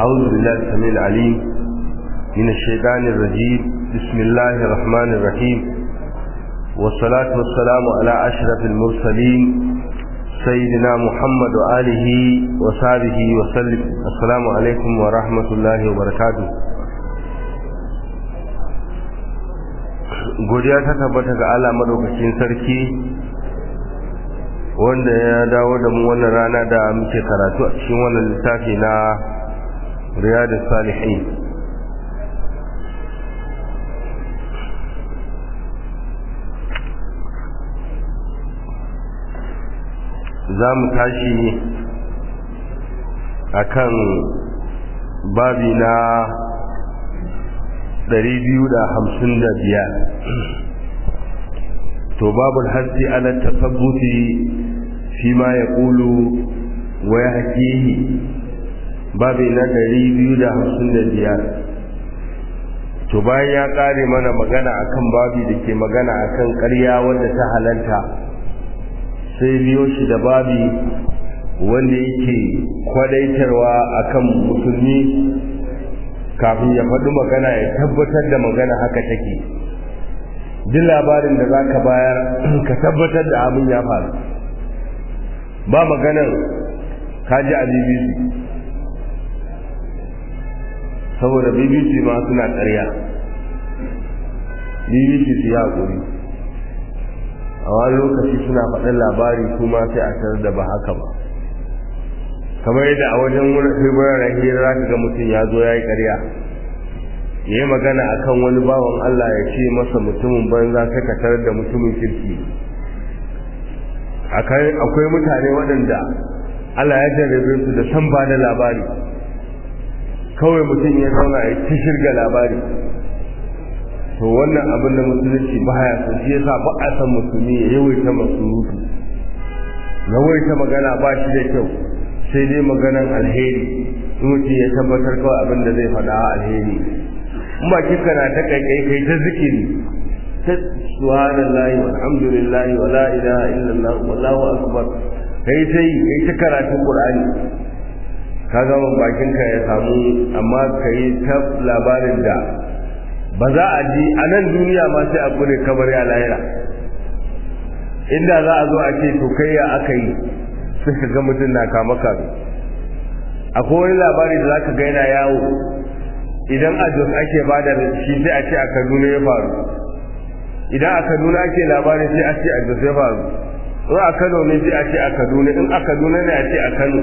أعوذ بالله السميع العليم من الشيطان الرجيم بسم الله الرحمن الرحيم والصلاة والسلام على أشرف المرسلين سيدنا محمد وآله وصحبه وسلم السلام عليكم ورحمة الله وبركاته godiya ta tabbata ga Allah madaukakin sarki wanda ya dawo da mu wannan rana da muke karatu a cikin wannan littafi na riyadus salihin za mu tashi akan babi na 255 to babul hasi ala tasabbuti fi ma yaqulu wa yahkihi babi na 255 to bayan ya kare mana magana akan babi da ke magana akan ƙarya wanda ta halalta sai biyo shi da babi wanda yake kwadaitarwa akan musulmi kafin ya faɗi magana ya tabbatar da magana haka take duk labarin da za ka bayar ka tabbatar da abin ya faru ba maganar kaji a bbc saboda bbc ma suna ƙarya bbc su yi haƙuri a wani lokaci suna faɗin labari kuma sai a tarar da ba haka ba kamar yadda a wajen wuraren hira za ka ga mutum ya zo ya yi ƙarya ya yi magana a kan wani bawan Allah ya ce masa mutumin banza sai ka tarar da mutumin kirki akwai mutane waɗanda Allah ya jarrabe su da san ba da labari kawai mutum ya zauna ya ci shirga labari to wannan abin da musulunci ba ya so shi yasa ba a san musulmi ya yawaita masurutu yawaita magana ba shi da kyau sai dai maganan alheri mutum ya tabbatar kawai abin da zai faɗa alheri in ba kika na ta kaikai kai ta zikiri ta subhanallahi walhamdulillahi wa la ilaha illallah wallahu akbar kai ta yi kai ta karatun qur'ani ka ga bakin ka ya samu amma kai ta labarin da ba za a ji a nan duniya ma sai a gure kamar ya lahira inda za a zo a ce to kai ya aka yi sai ka ga mutum na kama kame akwai wani labari da zaka ga yana yawo idan a jos ake bada da shi sai a ce a kaduna ya faru idan a kaduna ake labari sai a ce a jos ya faru in a kano ne sai a ce a kaduna in a kaduna ne a ce a kano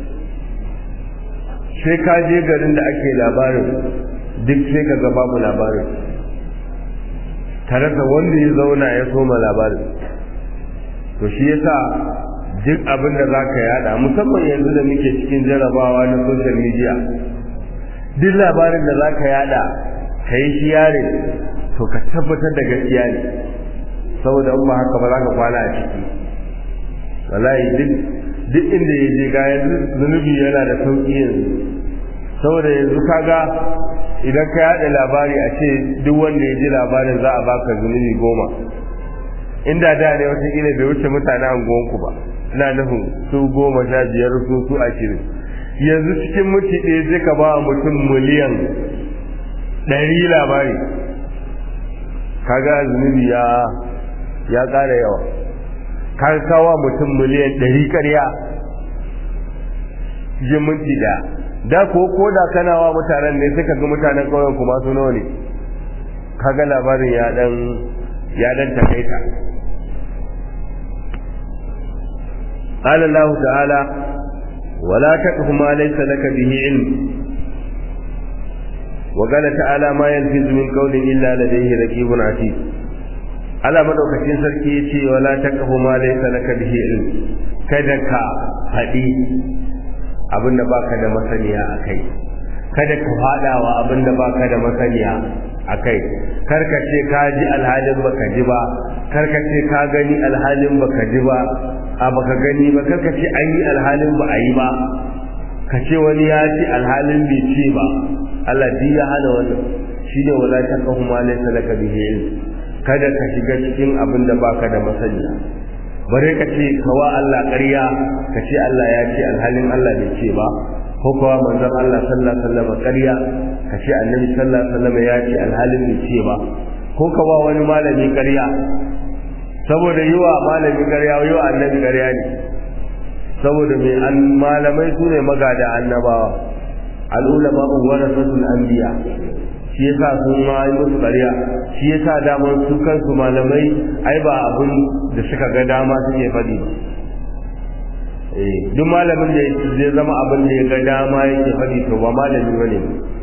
sai ka je garin da ake labarin duk sai ka ga babu labarin tare da wanda ya zauna ya soma labarin to shi yasa duk abin da za ka yada musamman yanzu da muke cikin jarabawa na social media duk labarin da za ka yada ka yi shi yare to ka tabbatar da gaskiya ne saboda in ba haka ba za ka kwana a ciki wallahi duk duk inda ya je ga yanzu zunubi yana da sauki yanzu saboda yanzu kaga idan ka yada labari a ce duk wanda ya ji labarin za a baka zunubi goma inda da ne wataƙila bai wuce mutane anguwanku ba ina nufin su goma sha biyar su su ashirin yanzu cikin mutu ɗaya zai ka ba mutum miliyan ɗari labari kaga zunubi ya ya ƙara yawa ka kawo mutum miliyan ɗari ƙarya cikin minti ɗaya da ko ko da kana wa mutanen ne sai ka ga mutanen ƙauyen kuma su nawa ne kaga labarin ya dan ya dan takaita قال الله تعالى ولا تقف ما ليس لك به علم وقال تعالى ما يلفظ من قول إلا لديه رقيب عتيد على مدوكacin sarki yace wala taqfu ma laysa laka bihi ilm kada ka faɗi abinda baka da masaniya akai kada ka fadawa abinda baka da masaniya akai karka ce ka ji alhalin baka ji ba karka ce ka gani alhalin baka ji ba a baka gani ba karka ce an yi alhalin ba a yi ba ka ce wani ya ce alhalin bai ce ba Allah ji ya hana wannan shine wala taqahu ma laysa laka bihi ilm kada ka shiga cikin abin da baka da masaniya bare ka ce kawa Allah ƙarya ka ce Allah ya ce alhalin Allah bai ce ba ko kuwa manzon Allah sallallahu alaihi wasallam ƙarya ka ce annabi sallallahu alaihi wasallam ya ce alhalin bai ce ba ko ka ba wani malami ƙarya saboda yi wa malami ƙarya yi wa annabi ƙarya ne saboda mai an malamai su ne magada annabawa al'ulama warasatul anbiya shi yasa sun ma yi musu ƙarya shi yasa damar su kansu malamai ai ba abin da suka ga dama suke faɗi ba duk malamin da zai zama abin da ya ga dama yake faɗi to ba malami bane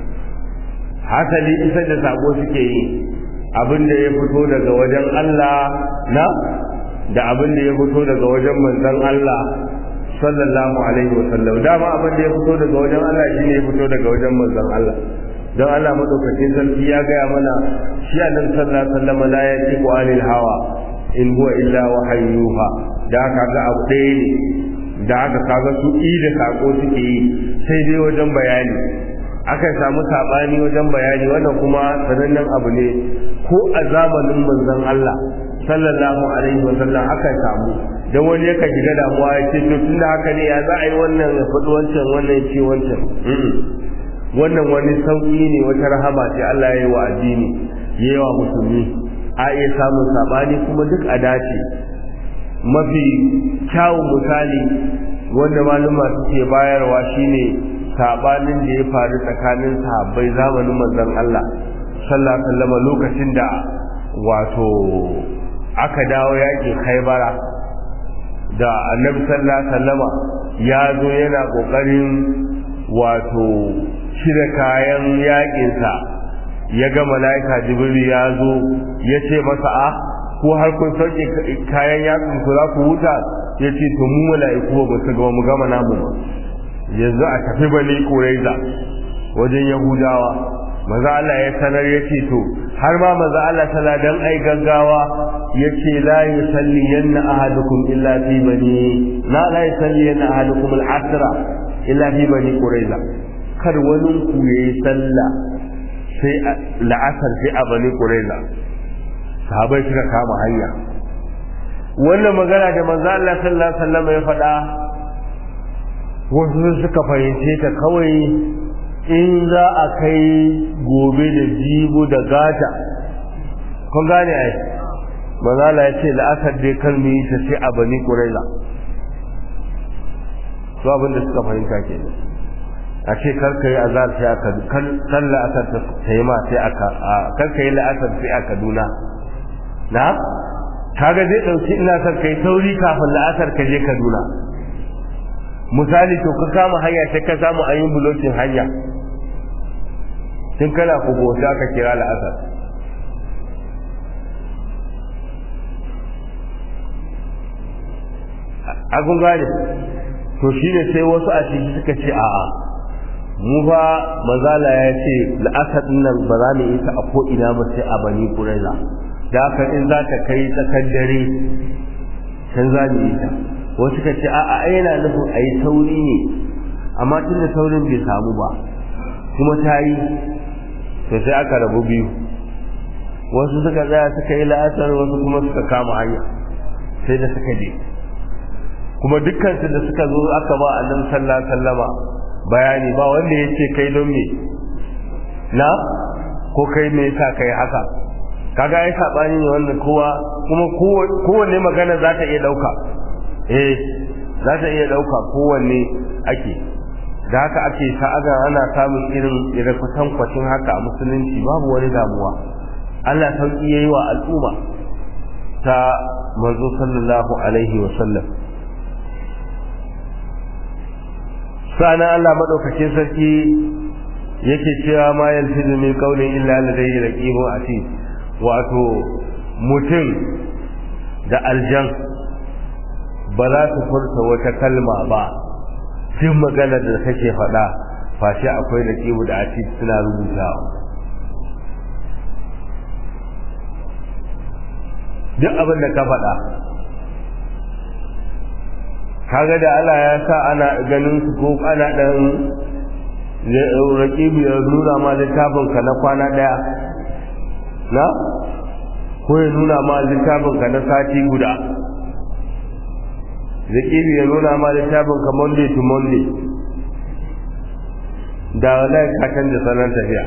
hasali isar da sako suke yi abin da ya fito daga wajen Allah na da abin da ya fito daga wajen manzon Allah sallallahu alaihi wa sallam dama abin da ya fito daga wajen Allah shine ya fito daga wajen manzon Allah don Allah madaukakin sarki ya gaya mana shi annabi sallallahu alaihi wa sallam la yatiqu anil hawa in huwa illa wahayyuha da aka ga abu ɗaya ne da aka kaga su i da sako suke yi sai dai wajen bayani akan samu sabani wajen bayani wannan kuma sanannen abu ne ko a zamanin manzon Allah sallallahu alaihi wa sallam akan samu dan wani yaka shiga damuwa ya ce to tunda haka ne ya za a yi wannan ya faɗi wancan wannan ya ce wancan wannan wani sauƙi ne wata rahama ce Allah ya yi wa addini ya yi wa musulmi a iya samun sabani kuma duk a dace mafi kyawun misali wanda maluma suke bayarwa shine sabanin da ya faru tsakanin sahabbai zamanin manzon Allah sallallahu alaihi wasallam lokacin da wato aka dawo yakin Khaibara da Annabi sallallahu alaihi wasallama ya zo yana kokarin wato cire kayan yakinsa ya ga mala'ika Jibril ya zo ya ce masa a ko har kun sauke kayan yatsun ku za ku huta ya ce to mu mala'iku ba su gama mu gama namu ba yanzu a tafi bani ƙuraiza wajen yahudawa maza Allah ya sanar ya ce to har ma maza Allah tana dan ai gaggawa ya ce la yusalli yanna ahadukum illa fi bani la la yusalli yanna ahadukum al-asra illa fi bani ƙuraiza kar wani ku yayi sallah sai la'asar sai a bani ƙuraiza sahabai suka kama hanya wannan magana da manzo Allah sallallahu alaihi wasallam ya faɗa wasu suka fahimce ta kawai in za a kai gobe da jibo da gata kun gane ai manzo Allah ya ce la'asar dai kar mu yi ta sai a bani quraiza to abin da suka fahimta kenan a ce kar ka yi azar sai aka kan la'asar ta yi ma sai aka kar ka yi la'asar sai a Kaduna na kaga zai dauki ina son kai sauri kafin la'asar ka je Kaduna misali to ka kama hanya sai ka samu an yi bulokin hanya tun kana ku bota ka kira la'asar a kun gane to shine sai wasu a ciki suka ce a'a mu fa mazala ya ce la'asar nan ba za mu yi ta a ko ina ba sai a bani kuraiza da haka in za ta kai tsakar dare can za mu yi ta wasu ka ce a'a ai yana nufin a yi sauri ne amma tun da saurin bai samu ba kuma ta yi to sai aka rabu biyu wasu suka tsaya suka yi la'asar wasu kuma suka kama hanya sai da suka je kuma dukkansu da suka zo aka ba annabi sallallahu alaihi wasallama bayani ba wanda ya ce kai don me na ko kai me yasa kai haka kaga ai sabani ne wannan kowa kuma kowanne magana za ta iya dauka eh za ta iya dauka kowanne ake da haka ake sa'aga ana samun irin irin kwatankwacin haka a musulunci babu wani damuwa Allah sauki yayi wa al'umma ta manzo sallallahu alaihi wa sallam sana Allah madaukakin sarki yake cewa ma yalfizu min qawlin illa ladayhi raqibun atid wato mutum da aljan ba za su furta wata kalma ba duk maganar da kake faɗa fashe akwai da kibu da ati suna rubutawa duk abin da ka faɗa kaga da Allah ya sa ana ganin su ko ana ɗan raƙibu ya nuna ma littafin ka na kwana ɗaya na ko ya nuna ma littafin ka na sati guda raƙibu ya nuna ma littafin ka monday to monday da wallahi ka canza salon tafiya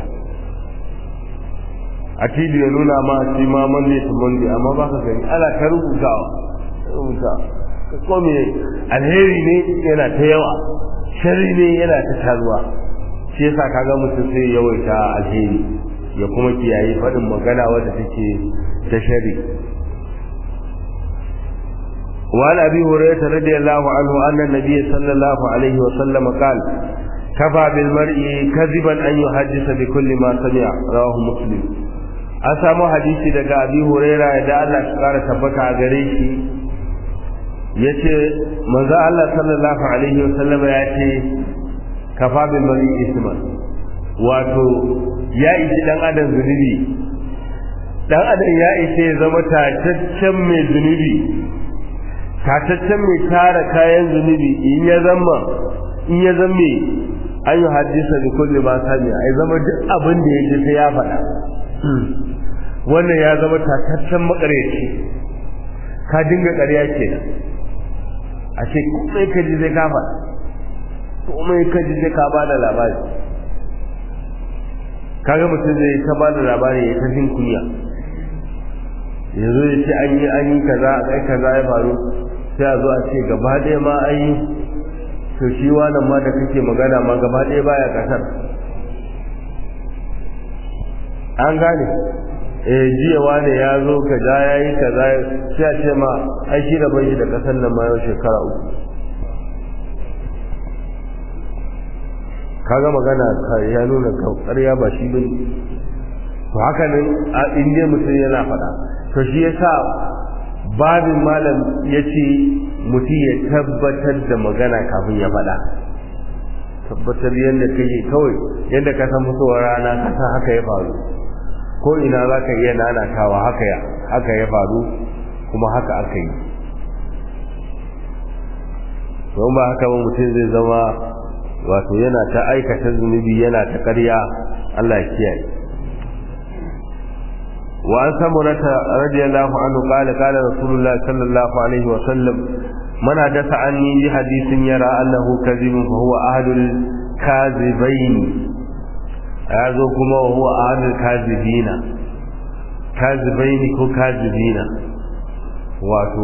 a tv ya nuna ma shi ma monday to monday amma ba ka gani ana ta rubutawa rubuta ko me alheri ne yana ta yawa sharri ne yana ta taruwa shi yasa kaga mutum sai yawaita alheri ya kuma kiyaye faɗin magana wadda take ta shari وعن أبي هريرة رضي الله عنه أن النبي صلى الله عليه وسلم قال كفى بالمرء كذبا أن يحدث بكل ما سمع رواه مسلم أسامو حديثي دقى أبي هريرة يدعى الله شكارة تبكى غريشي yace manzo Allah sallallahu alaihi wasallam ya ce kafa bil mari isman wato ya ishi dan adam zunubi dan adam ya ishe zama tataccen mai zunubi tataccen mai tara kayan zunubi in ya zama in ya zama an yi hadisa da kulli ma sami ai zama duk abin da ya ji sai ya faɗa wannan ya zama tataccen makaryaci ka dinga ƙarya kenan a ce komai ka ji zai ka faɗa komai ka ji zai ka ba da labari kaga mutum zai ta ba da labari ya ta jin kunya yanzu ya ce an yi an yi kaza a kai kaza ya faru sai a zo a ce gaba ɗaya ma an yi to shi wannan ma da kake magana ma gaba ɗaya baya ƙasar an gane eh jiya wane ya zo kaza ya yi kaza sai a ce ma ai shi da bai da ƙasar nan ma yau shekara uku kaga magana ya nuna ƙarya ba shi bane to haka nan a inda mutum yana faɗa to shi yasa babin malam ya ce mutum ya tabbatar da magana kafin ya faɗa tabbatar yadda ka yi kawai yadda ka san fitowar rana ka san haka ya faru ko ina za ka iya nanatawa haka ya haka ya faru kuma haka aka yi don ba haka ba mutum zai zama wato yana ta aikata zunubi yana ta ƙarya Allah ya kiyaye وعن ثمرة رضي الله عنه قال قال رسول الله صلى الله عليه وسلم من حدث عني بحديث يرى أنه كذب فهو أحد الكاذبين هذا كما وهو أحد الكاذبين كاذبين كو كاذبين واتو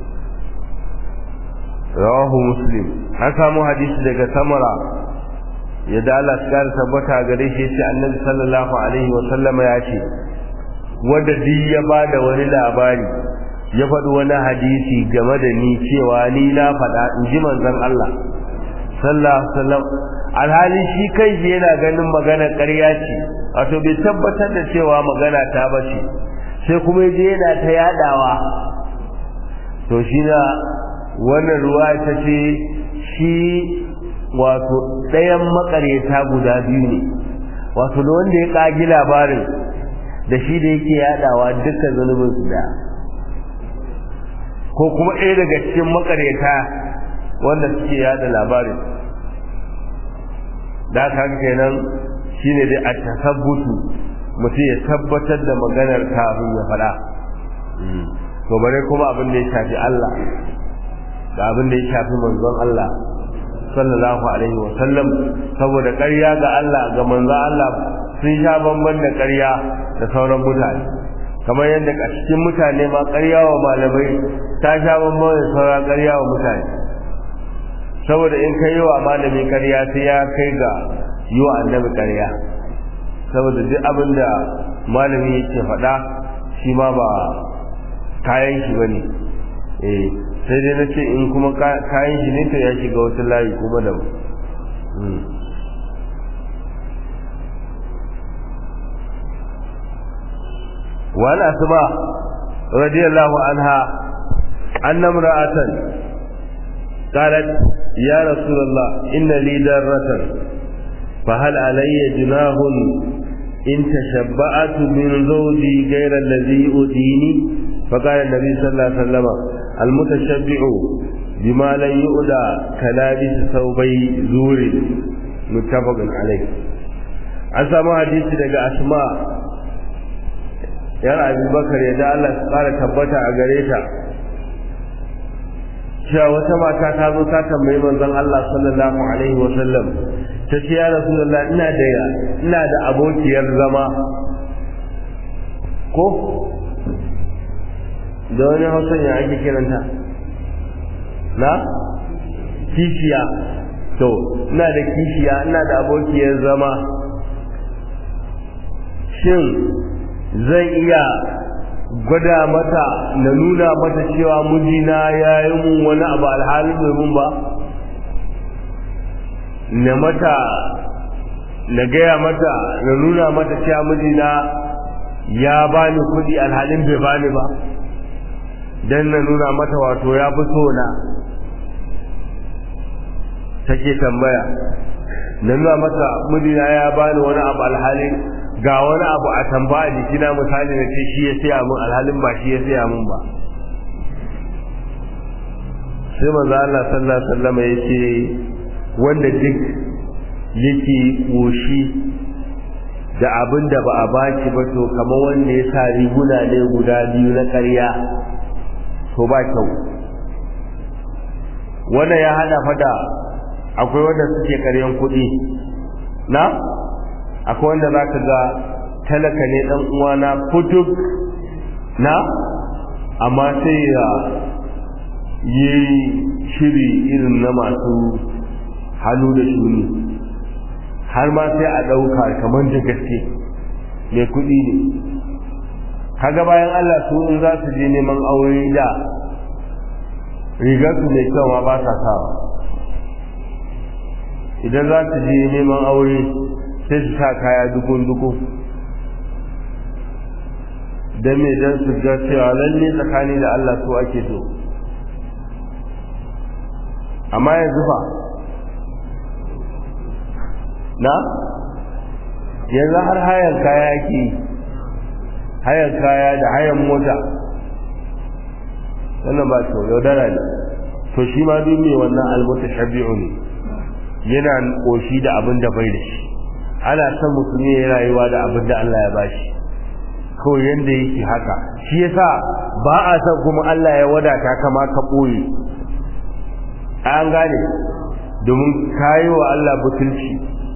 رواه مسلم haka mu hadisi daga samara yadda Allah ya kara tabbata gare shi yace Annabi sallallahu alaihi wa sallama ya ce wanda duk ya ba da wani labari ya faɗi wani hadisi game da ni cewa ni na faɗa in ji manzon Allah sallallahu sallam alhali shi kai shi yana ganin magana ƙarya ce wato bai tabbatar da cewa magana ta bace sai kuma yaje yana ta yadawa to shi na wannan ruwa ta ce shi wato ɗayan maƙaryata guda biyu ne wato da wanda ya ƙagi labarin da shi da yake yadawa dukkan zunubin su da ko kuma ɗaya daga cikin makareta wanda suke yada labarin da haka kenan shine dai a tasabbutu mutum ya tabbatar da maganar kafin ya faɗa to bare kuma abin da ya shafi Allah da abin da ya shafi manzon Allah sallallahu alaihi wa sallam saboda ƙarya ga Allah ga manzon Allah sun sha bamban da ƙarya da sauran mutane kamar yadda a cikin mutane ma ƙarya wa malamai ta sha bamban da sauran ƙarya wa mutane saboda in kai wa malami ƙarya sai ya kai ga yi wa annabi ƙarya saboda duk abin da malami yake faɗa shi ma ba kayan shi ba ne eh sai dai na ce in kuma kayan shi ne to ya shiga wata layi kuma da وعن أسماء رضي الله عنها أن امرأة قالت يا رسول الله إن لي دارة فهل علي جناه إن تشبعت من زوجي غير الذي يؤذيني فقال النبي صلى الله عليه وسلم المتشبع بما لن يؤذى كلابس ثوبي زور متفق عليه أسماء حديث لك أسماء yar abubakar ya da Allah su kara tabbata a gare ta cewa wata mata ta zo ta tambayi manzon Allah sallallahu alaihi wa sallam ta ce ya rasulullah ina da ina da abokiyar zama ko da wani hausan ya ake kiranta na kishiya to ina da kishiya ina da abokiyar zama shin zan iya gwada mata na nuna mata cewa mijina ya yi mun wani abu alhali bai mun ba na mata na gaya mata na nuna mata cewa mijina ya bani kuɗi alhalin bai bani ba don na nuna mata wato ya fi so na take tambaya na nuna mata mijina ya bani wani abu alhalin ga wani abu a tamba a jikina misali na ce shi ya siya mun alhalin ba shi ya siya mun ba sai manzo Allah sallallahu alaihi wasallam yace wanda duk yake koshi da abin da ba a baki ba to kamar wanda ya sa riguna ne guda biyu na ƙarya to ba kyau wanda ya hada fada akwai wanda suke ƙaryan kuɗi na akwai wanda za ka ga talaka ne ɗan uwana putuk na amma sai ya yi shiri irin na masu hannu da shuni har ma sai a ɗauka kamar da gaske mai kuɗi ne kaga bayan Allah su in za su je neman aure da rigarsu mai kyau ma ba sa sawa idan za su je neman aure sai su sa kaya dukun-dukun don me don su ga cewa lalle tsakani da Allah su ake so amma yanzu fa na yanzu har hayan kaya ke hayan kaya da hayan mota wannan ba kyau yaudara ne to shi ma duk mai wannan almota shabi'u ne yana koshi da abin da bai da shi ana son musulmi ya rayuwa da abin da Allah ya bashi kawai yanda yake haka shi yasa ba a son kuma Allah ya wadata kama ka ɓoye an gane domin kayi wa Allah butulci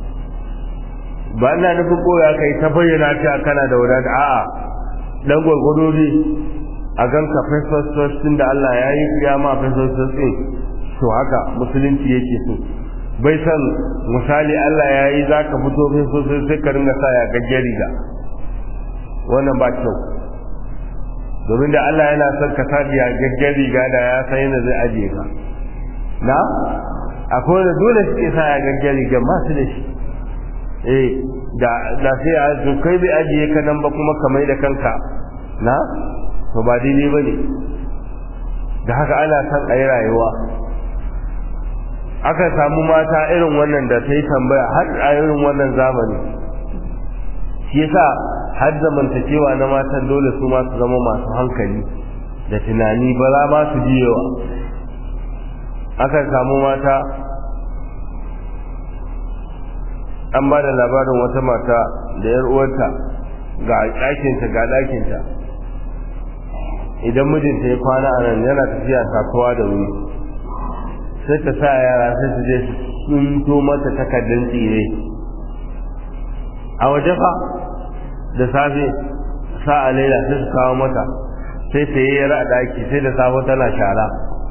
ba ina nufin ɓoye aka yi ta bayyana ta kana da wadata a'a dan gwargwado ne a gan ka fesfes din da Allah ya yi kiyama fesfes din to haka musulunci yake so bai san misali Allah ya yi za ka fito fesfes sai ka ringa sa ya gajiyar riga wannan ba kyau domin da Allah yana son ka sa ya gajiyar riga da ya san yana zai ajiye ka na akwai wanda dole suke sa ya gajiyar riga masu da shi eh da da sai a to kai bai ajiye ka nan ba kuma ka mai da kanka na to ba daidai ba ne da haka ana son a yi rayuwa aka samu mata irin wannan da ta yi tambaya har a irin wannan zamani shi yasa har zamantakewa na matan dole su masu zama masu hankali da tunani ba za ma su jiyewa aka samu mata an ba da labarin wata mata da yar uwarta ga ɗakinta ga ɗakinta idan mijinta ya kwana a nan yana tafiya kasuwa da wuri sai ta sa yara sai su je su tsunto mata takardun tsire a waje fa da safe sa a laila sai su kawo mata sai ta yi yara a ɗaki sai da safe tana shara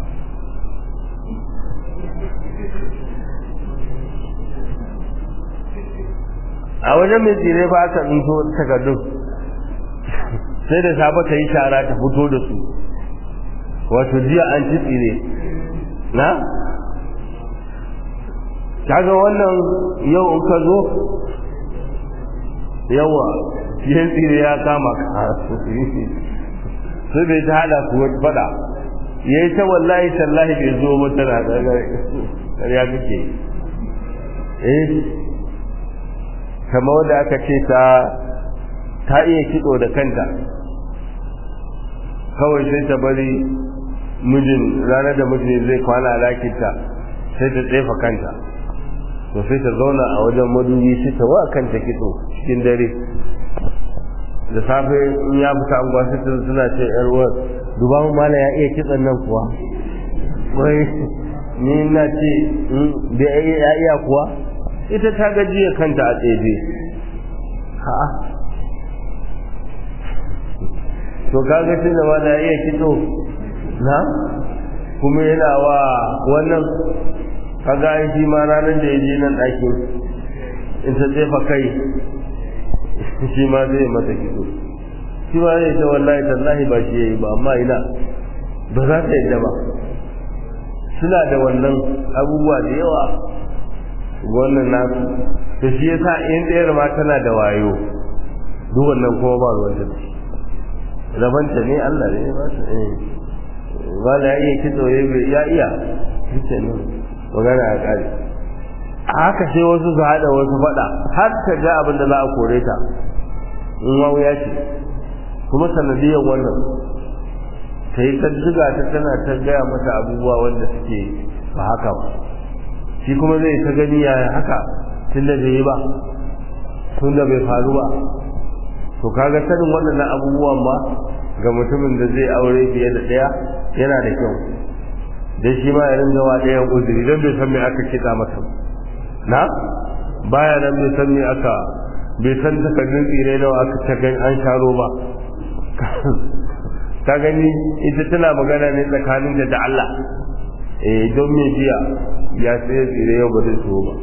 a wajen mai tsire ba aka tsinto takardun sai da safe ta yi shara ta fito da su wato jiya an ci tsire na kaga wannan yau in ka zo yawa fiye tsire ya kama ka sai bai ta hada su wata fada ya yi ta wallahi tallahi bai zo ba tana ƙarya kake eh kamar wadda aka ce ta ta iya kitso da kanta kawai sai ta bari mijin ranar da mijin zai kwana lakinta sai ta tsefa kanta to sai ta zauna a wajen madubi sai ta wa kanta kitso cikin dare da safe in ya fita anguwa sai ta suna ce yar uwar duba mu mala ya iya kitson nan kuwa wai ni na ce ya iya kuwa ita ta gajiya kanta a tseje ha'a to kaga shi da wanda iya kitso na kuma yana wa wannan kaga ai shi ma ranar da ya je nan ɗakin in ta tsefa kai shi ma zai mata kitso shi ma zai ce wallahi tallahi ba shi yayi ba amma ina ba za ta yadda ba suna da wannan abubuwa da yawa wannan nasu to shi yasa in ɗayar ma tana da wayo duk wannan kuma ba ruwan ta rabanta ne Allah ne ba ta eh ba la iya kitso ya iya kike ne magana a kare a haka sai wasu su haɗa wasu faɗa har ta ga abin da za a kore ta in wawuya ce kuma sanadiyar wannan ta yi ziga ta tana ta gaya mata abubuwa wanda suke ba haka ba shi kuma zai ta gani ya haka tun da bai yi ba tun da bai faru ba to kaga sanin waɗannan abubuwan ba ga mutumin da zai aure fiye da ɗaya yana da kyau dan shi ma ya ringa wa ɗayan uzuri dan bai san me aka kitsa masa na baya nan bai san me aka bai san takardun tsire nawa aka ta gani an sharo ba ka gani ita tana magana ne tsakanin da Allah eh don me jiya ya tsaye tsire yau ba zai so ba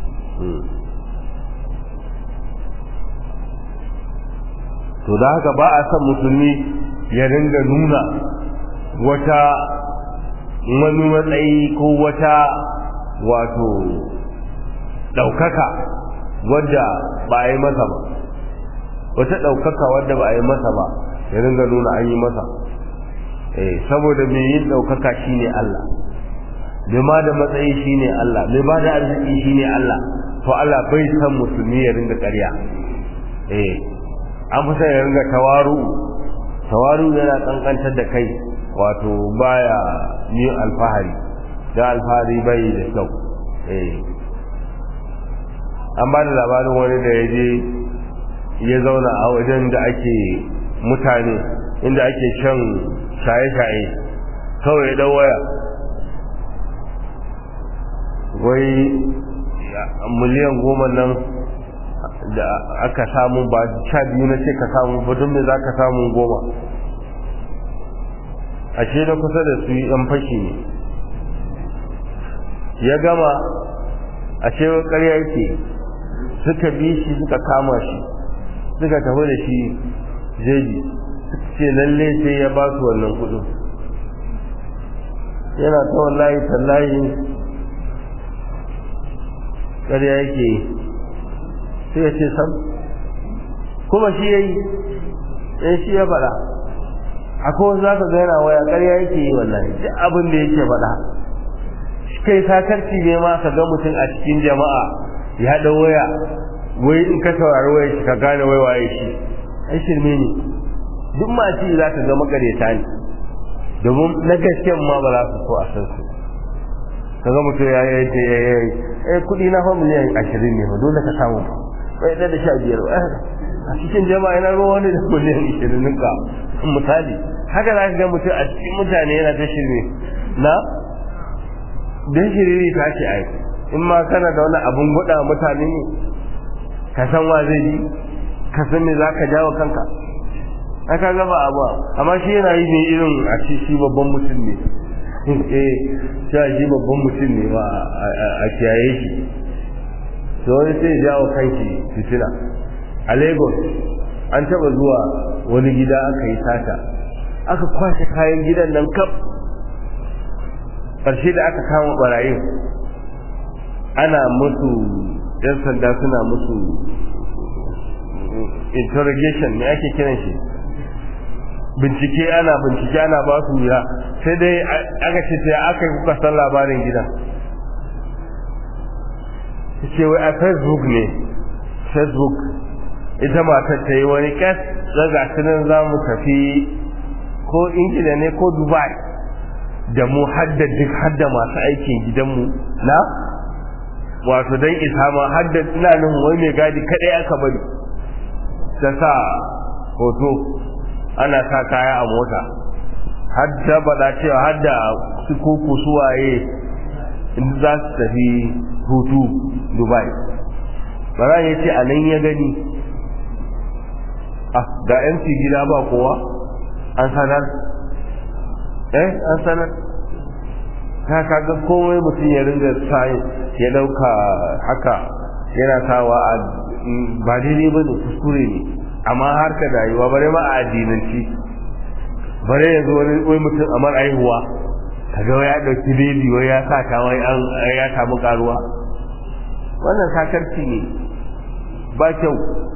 to da haka ba a son musulmi ya ringa nuna wata wani matsayi ko wata wato ɗaukaka wadda ba a yi masa ba wata ɗaukaka wadda ba a yi masa ba ya ringa nuna an yi masa eh saboda mai yin ɗaukaka shine Allah mai ma da matsayi shine Allah mai ba da arziki shine Allah to Allah bai san musulmi ya ringa ƙarya eh an fi ya ringa tawaru tawaru yana kankantar da kai wato baya yin alfahari da alfahari bai da kyau eh an ba da labarin wani da ya je ya zauna a wajen da ake mutane inda ake shan shaye-shaye kawai ya dau waya wai miliyan goma nan da aka samu ba sha biyu na ce ka samu ba don me za ka samu goma ashe na kusa da su yan fashi ne ya gama ashe ƙarya yake suka bi shi suka kama shi suka tafi da shi jeji ce lalle sai ya ba su wannan kudin yana ta wallahi tallahi ƙarya yake sai ya ce sam kuma shi ya yi ɗaya shi ya faɗa akwai wasu za ka gaina waya ƙarya yake yi wallahi duk abin da yake faɗa kai sakarci ne ma ka ga mutum a cikin jama'a ya ɗau waya wai in ka saurari waya shi ka gane wai waye shi ai shirme ne duk ma ci za ka ga makareta ne domin na gasken ma ba za su so a san su ka ga mutum ya yi ta ya yi eh kuɗi na fa miliyan ashirin ne ba dole ka samu ba bai da sha biyar ba a cikin jama'a yana ruwa wani da miliyan ashirin ninka misali haka za ka ga mutum a cikin mutane yana ta shirme na don shiriri ta ce ai in ma kana da wani abun guda mutane ne ka san wa zai yi ka san me za ka jawo kanka aka gaba abu amma shi yana yi ne irin a ce shi babban mutum ne eh cewa shi babban mutum ne ba a kiyaye shi to wani sai jawo kanki fitina a lagos an taba zuwa wani gida aka yi sata aka kwashe kayan gidan nan kaf ƙarshe da aka kama barayin ana musu yan sanda suna musu interrogation ne ake kiran shi bincike ana bincike ana ba su wuya sai dai aka ce sai aka yi kuka san labarin gidan ce wai a facebook ne facebook ita matar ta yi wani kas daga tunan za mu tafi ko ingila ne ko dubai da mu hadda duk hadda masu aikin gidanmu na wato don isa ma hadda ina nan wai mai gadi kadai aka bari ta sa hoto ana sa kaya a mota hadda bada cewa hadda su kuku suwaye in za su tafi hutu dubai bara ya ce a nan ya gani ah ga mc gida ba kowa an sanar eh an sanar ta kaga komai mutum ya ringa sa ya dauka haka yana sawa a ba daidai ba ne kuskure ne amma har ka rayuwa bare ma a addinanci bare ya zo wani mutum a mar aihuwa kaga ya dauki bebi wai ya sa ta wai an ya samu karuwa wannan sakarci ne ba kyau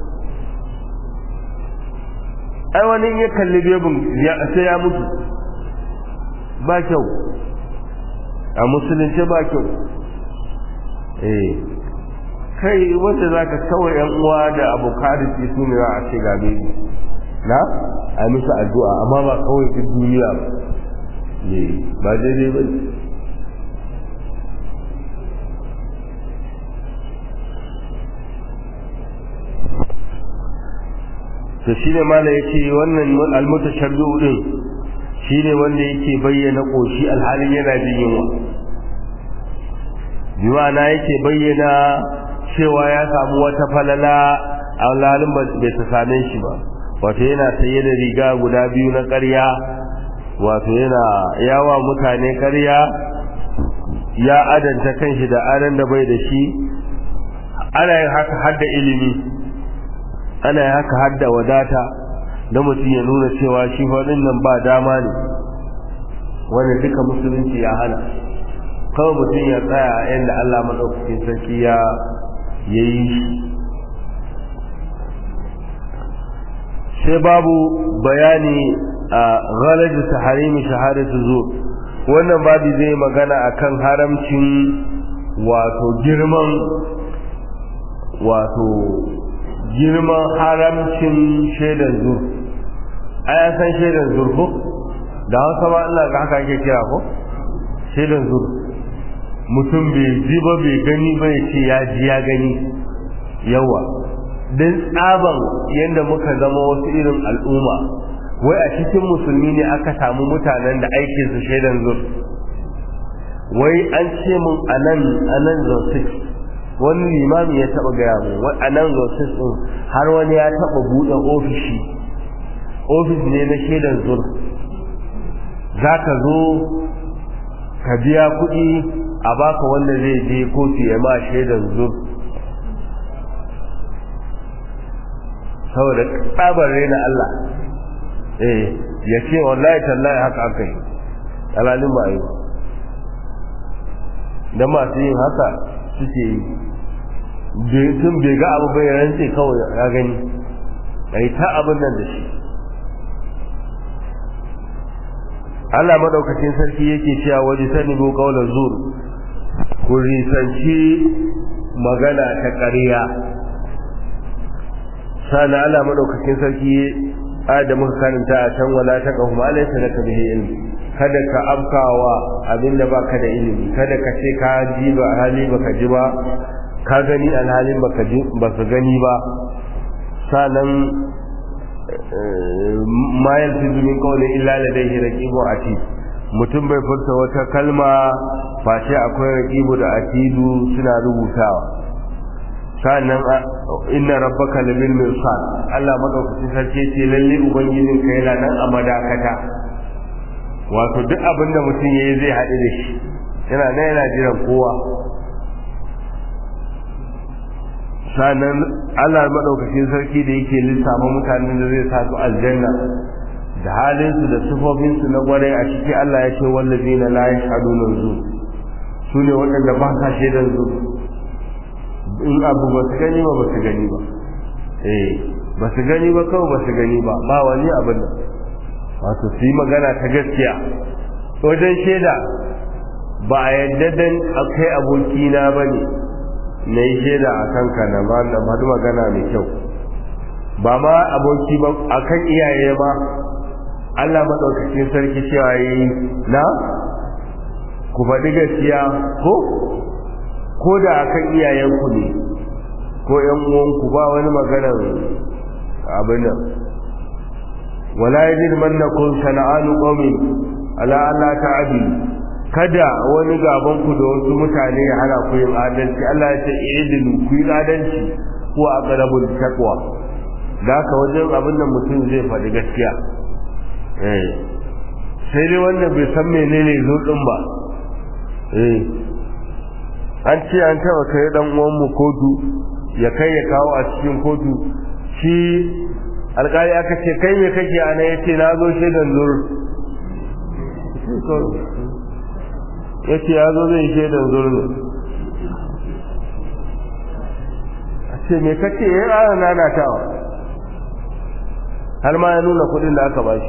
ai wani ya kalli bebin sai ya mutu ba kyau a musulunci ba kyau eh kai wanda zaka kawai yan uwa da abokan su ne za a ce ga bebi na a musu addu'a amma ba kawai duk duniya ba ne ba daidai ba to shi ne mala ya ce wannan almutashabbi'u din shi ne wanda yake bayyana ƙoshi alhalin yana jin yunwa biwana yake bayyana cewa ya samu wata falala a alhalin bai ta same shi ba wato yana saye da riga guda biyu na ƙarya wato yana yawa mutane ƙarya ya adanta kanshi da adan da bai da shi ana yin haka har da ilimi ana yin haka har da wadata da mutum ya nuna cewa shi faɗin nan ba dama ne wanda duka musulunci ya hana kawai mutum ya tsaya yadda Allah maɗaukakin sarki ya yi shi sai babu bayani a ghalaji taharimi shahadatu zur wannan babu zai magana akan haramcin wato girman wato girman haramcin shaidan zur ai san shaidan zur ko da hausa ma Allah ga haka ake kira ko shaidan zur mutum bai ji ba bai gani ba ya ce ya ji ya gani yawa don tsaban yadda muka zama wasu irin al'umma wai a cikin musulmi ne aka samu mutanen da aikin su shaidan zur wai an ce mun anan anan zosik wani limami ya taba gaya mu anan zosik din har wani ya taba buɗe ofishi ofis ne na shaidan zur za ka zo ka biya kuɗi a baka wanda zai je kotu ya ma shaidan zur saboda tsabar na Allah eh ya ce wallahi tallahi haka aka yi alalin ba yi da masu yin haka suke yi tun bai ga abu bai rance kawai ya gani a yi ta abin nan da shi Allah maɗaukacin sarki yake cewa waje sani ko kaular zur ku risanci magana ta ƙarya sana Allah madaukakin sarki da muka karanta a can wala ta kahu ma laysa laka bihi ilm kada ka afkawa abinda baka da ilimi kada ka ce ka ji ba hali baka ji ba ka gani alhalin baka ji baka gani ba sanan ma yalfizu min qawli illa ladayhi raqibu atid mutum bai furta wata kalma face akwai raqibu da atidu suna rubutawa sannan inna rabbaka labil mirsad Allah madaukakin sarki ce lalle ubangijin ka yana nan a madakata wato duk abin da mutum yayi zai haɗu da shi yana nan yana jiran kowa sannan Allah madaukakin sarki da yake lissafa mutanen da zai sa su aljanna da halinsu da sifofinsu na gwarai a ciki Allah ya ce wallazina la yashhaduna zu su ne waɗanda ba sa shaidan zu in abu ba su gani ba ba su gani ba eh ba su gani ba kawai ba su gani ba ba wani abin da wato su yi magana ta gaskiya wajen shaida ba a yadda dan akai abokina ba ne na yi shaida a kanka na ba na faɗi magana mai kyau ba ma aboki ba a kan iyaye ba Allah maɗaukakin sarki cewa yi na ku faɗi gaskiya ko ko da akan iyayenku ne ko ƴan uwanku ba wani maganar abin nan wala yajid mannakum shana'anu qawmin ala alla ta'dilu kada wani gaban ku da wasu mutane ya hana ku yin adalci Allah ya ce idilu ku yi adalci ko a qarabul taqwa da haka wajen abin da mutum zai faɗi gaskiya eh sai dai wanda bai san menene zo din ba eh an ce an taba kai dan uwan mu kotu ya kai ya kawo a cikin kotu shi alƙali aka ce kai me kake ana yace na zo shaidan zur yace ya zo zai shaidan zur ne a ce me kake ya ƙara nanatawa har ma ya nuna kuɗin da aka bashi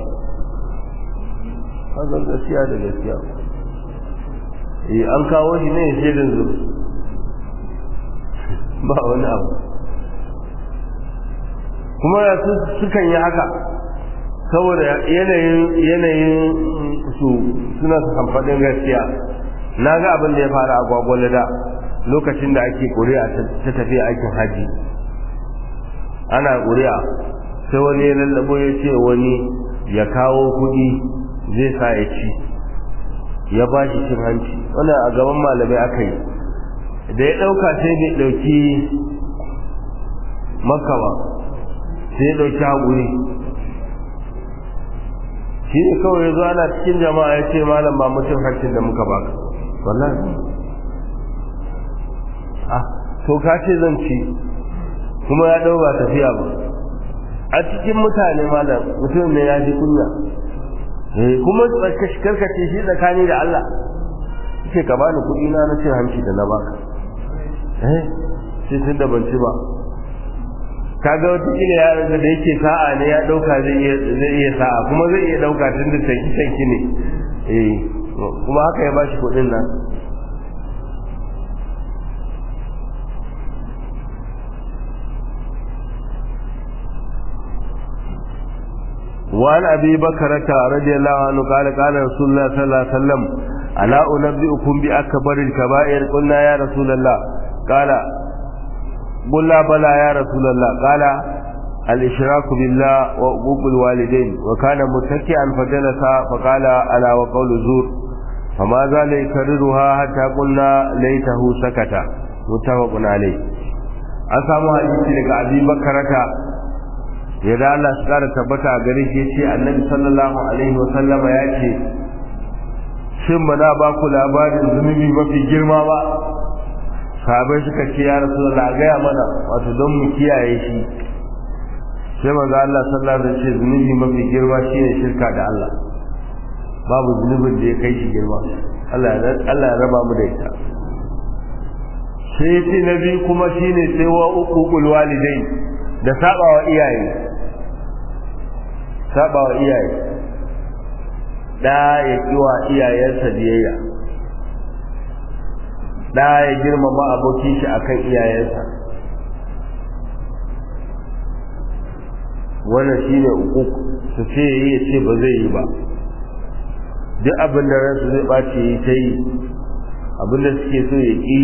hazan gaskiya da gaskiya eh an kawo shi ne shaidan zur ba wani abu kuma sukan yi haka saboda yanayin yanayin su suna kamfanin gaskiya na ga abin da ya fara a gwagwale da lokacin da ake ƙuri'a ta tafiya aikin haji ana ƙuri'a sai wani ya lallabo ya ce wani ya kawo kuɗi zai sa ya ci ya ba shi cin hanci wannan a gaban malamai aka yi da ya ɗauka sai bai ɗauki makka ba sai ya ɗauki haƙuri shi ne kawai ya zo ana cikin jama'a ya ce malam ba mutum hancin da muka baka wallahi ah to ka ce zan ci kuma ya ɗau ba tafiya ba a cikin mutane malam mutum ne ya ji kunya kuma karkace shi tsakani da Allah ce ka bani kuɗi na na cin hanci da na baka eh sai tun da ban ci ba kaga wata kila yaran da yake sa'a ne ya dauka zai iya zai iya sa'a kuma zai iya dauka tun da tanki tanki ne eh kuma haka ya bashi kuɗin nan وعن أبي بكرة رضي الله عنه قال قال رسول الله صلى الله عليه وسلم ألا أنبئكم بأكبر الكبائر قلنا يا رسول الله قال قلنا بلى يا رسول الله قال الإشراك بالله وعقوق الوالدين وكان متكئا فجلس فقال ألا وقول زور فما زال يكررها حتى قلنا ليته سكت متفق عليه أسامو حديثي لك أبي بكرة yadda Allah su kara tabbata a gare shi yace Annabi sallallahu alaihi wa sallama ya ce shin ba na ba ku labarin zunubi mafi girma ba sahabai suka ce ya rasulullah gaya mana wato don mu kiyaye shi sai manzo Allah sallallahu alaihi wa sallam zunubi mafi girma shine shirka da Allah babu zunubin da ya kai shi girma Allah Allah ya raba mu da ita sai ce nabi kuma shine sai wa uqul walidain da sabawa iyaye sabawa iyaye da ya kiwa iyayensa biyayya da ya girmama abokin shi akan iyayensa wannan shine uquq su ce yi ya ce ba zai yi ba duk abin da ransu zai ɓace yi ta yi abin da suke so ya ƙi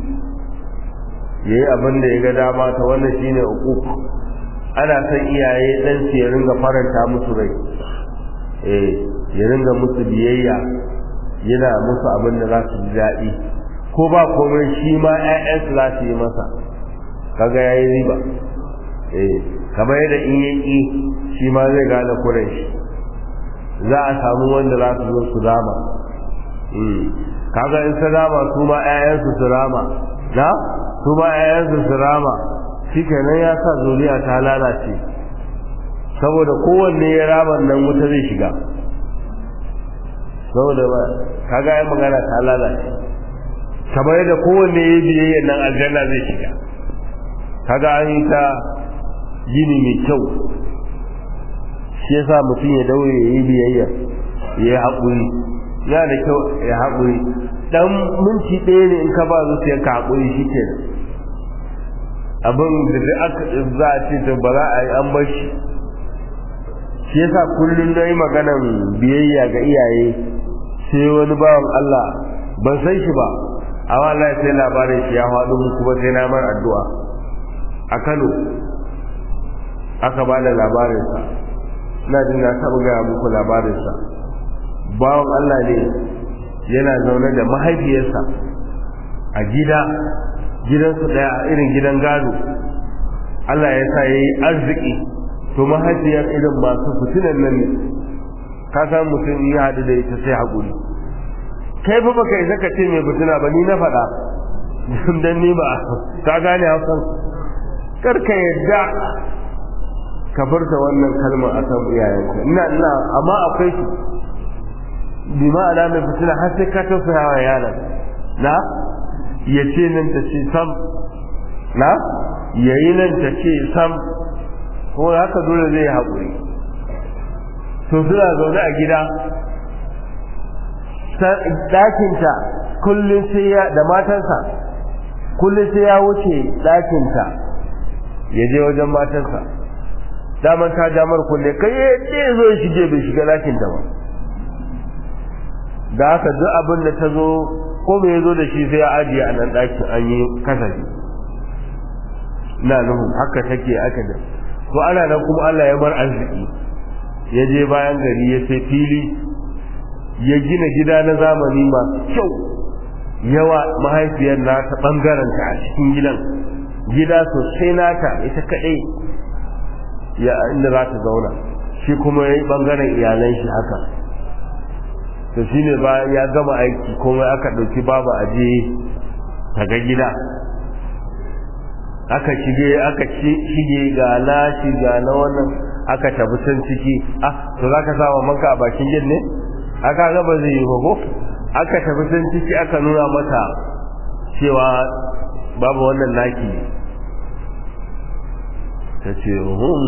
ya yi abin da ya ga dama ta wannan shine uquq ana son iyaye dan su ya ringa faranta musu rai eh ya ringa musu biyayya yana musu abin da za su ji daɗi ko ba komai shi ma ƴaƴansu za su yi masa kaga yayi riba eh kamar yadda in ya ƙi shi ma zai gane kuren shi za a samu wanda za su zo su rama kaga in su rama su ma ƴaƴansu su rama na su ma ƴaƴansu su rama shi kenan ya sa zuriya ta lalace saboda kowanne ya rama nan wuta zai shiga saboda ba kaga ya magana ta lalace kamar yadda kowanne ya biyayya nan aljanna zai shiga kaga an yi ta gini mai kyau shi yasa mutum ya daure ya yi biyayya ya yi haƙuri ya da kyau ya haƙuri dan minti ɗaya ne in ka ba zuciyarka haƙuri shi ke abin da da aka za a ce to ba za a yi an bar shi shi yasa kullum na yi maganan biyayya ga iyaye sai wani bawan Allah ban san shi ba amma Allah sai labarin shi ya faɗo mu kuma sai na mar addu'a a Kano aka ba da labarinsa ina jin na taɓa gaya muku labarinsa bawan Allah ne yana zaune da mahaifiyarsa a gida gidansu daya irin gidan gado Allah ya sa yayi arziki to mahaifiyar irin masu fitinan nan ne ka san mutum ya haɗu da ita sai haƙuri kai fa baka isa ka ce mai fitina ba ni na faɗa dan ni ba ka gane hausan kar ka yadda ka furta wannan kalma akan iyayenka ina ina amma akwai su bi ma'ana mai fitina har sai ka tausaya wa yaron na ya ce nan ta ce sam na yayi nan ta ce sam ko haka dole zai haƙuri to suna zaune a gida ɗakinta kullum sai ya da matansa kullum sai ya wuce ɗakinta ya je wajen matansa daman ta damar kulle kai ya ce zo ya shige bai shiga ɗakinta ba da haka duk abin da ta zo ko bai zo da shi sai ya ajiye a nan ɗakin an yi kasafi na nuhun haka take aka da to ana nan kuma Allah ya bar arziki ya je bayan gari ya sai fili ya gina gida na zamani masu kyau yawa mahaifiyar nata bangaren ta a cikin gidan gida sosai nata ita kadai ya inda za ta zauna shi kuma ya yi bangaren iyalan shi haka to shi ne ba ya gama aiki kuma aka ɗauki babu aje ta ga gida aka shige aka shige ga lashi ga na wannan aka tafi can ciki ah to za ka sa manka a bakin gid ne aka ga ba zai yi ba ko aka tafi can ciki aka nuna mata cewa babu wannan naki ta ce hum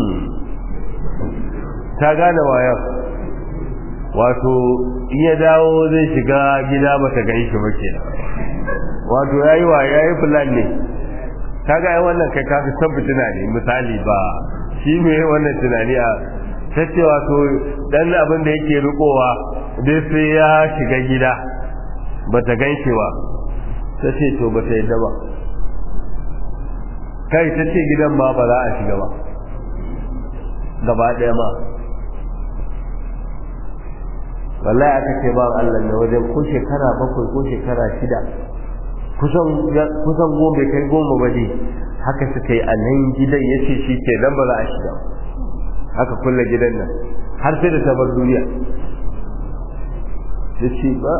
ta gane wayar wato in ya dawo zai shiga gida ba ta gan shi ba ke wato ya yi wa ya yi fulan ne ta ga wannan kai kafi san fitina ne misali ba shi me wannan tunani a ta ce wato dan abin da yake rikowa dai sai ya shiga gida ba ta gan shi ba ta ce to ba ta yadda ba kai ta ce gidan ma ba za a shiga ba gaba ɗaya ma wallahi aka ce ba Allah ne wajen ko shekara bakwai ko shekara shida kusan kusan goma kai goma ba dai haka suka yi a nan gidan ya ce shi ke nan ba za a shiga haka kulle gidan nan har sai da ta bar duniya ya ce ba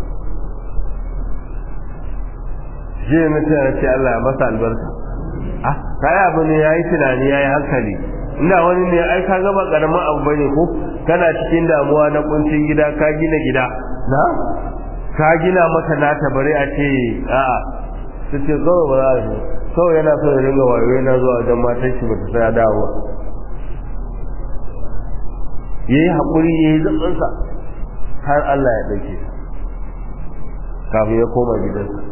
shi ne mutum ya ce Allah ya masa albarka ah kai abu ne yayi tunani yayi hankali ina wani ne ai ka gaba karamin abu bane ko kana cikin damuwa na kuncin gida ka gina gida na ka gina maka nata bare a ce a'a su ce kawai ba za a kawai yana so ya ringa wayo yana zuwa wajen matan shi bata saya dawowa ya yi haƙuri ya yi zaɓinsa har Allah ya ɗauke kafin ya koma gidansa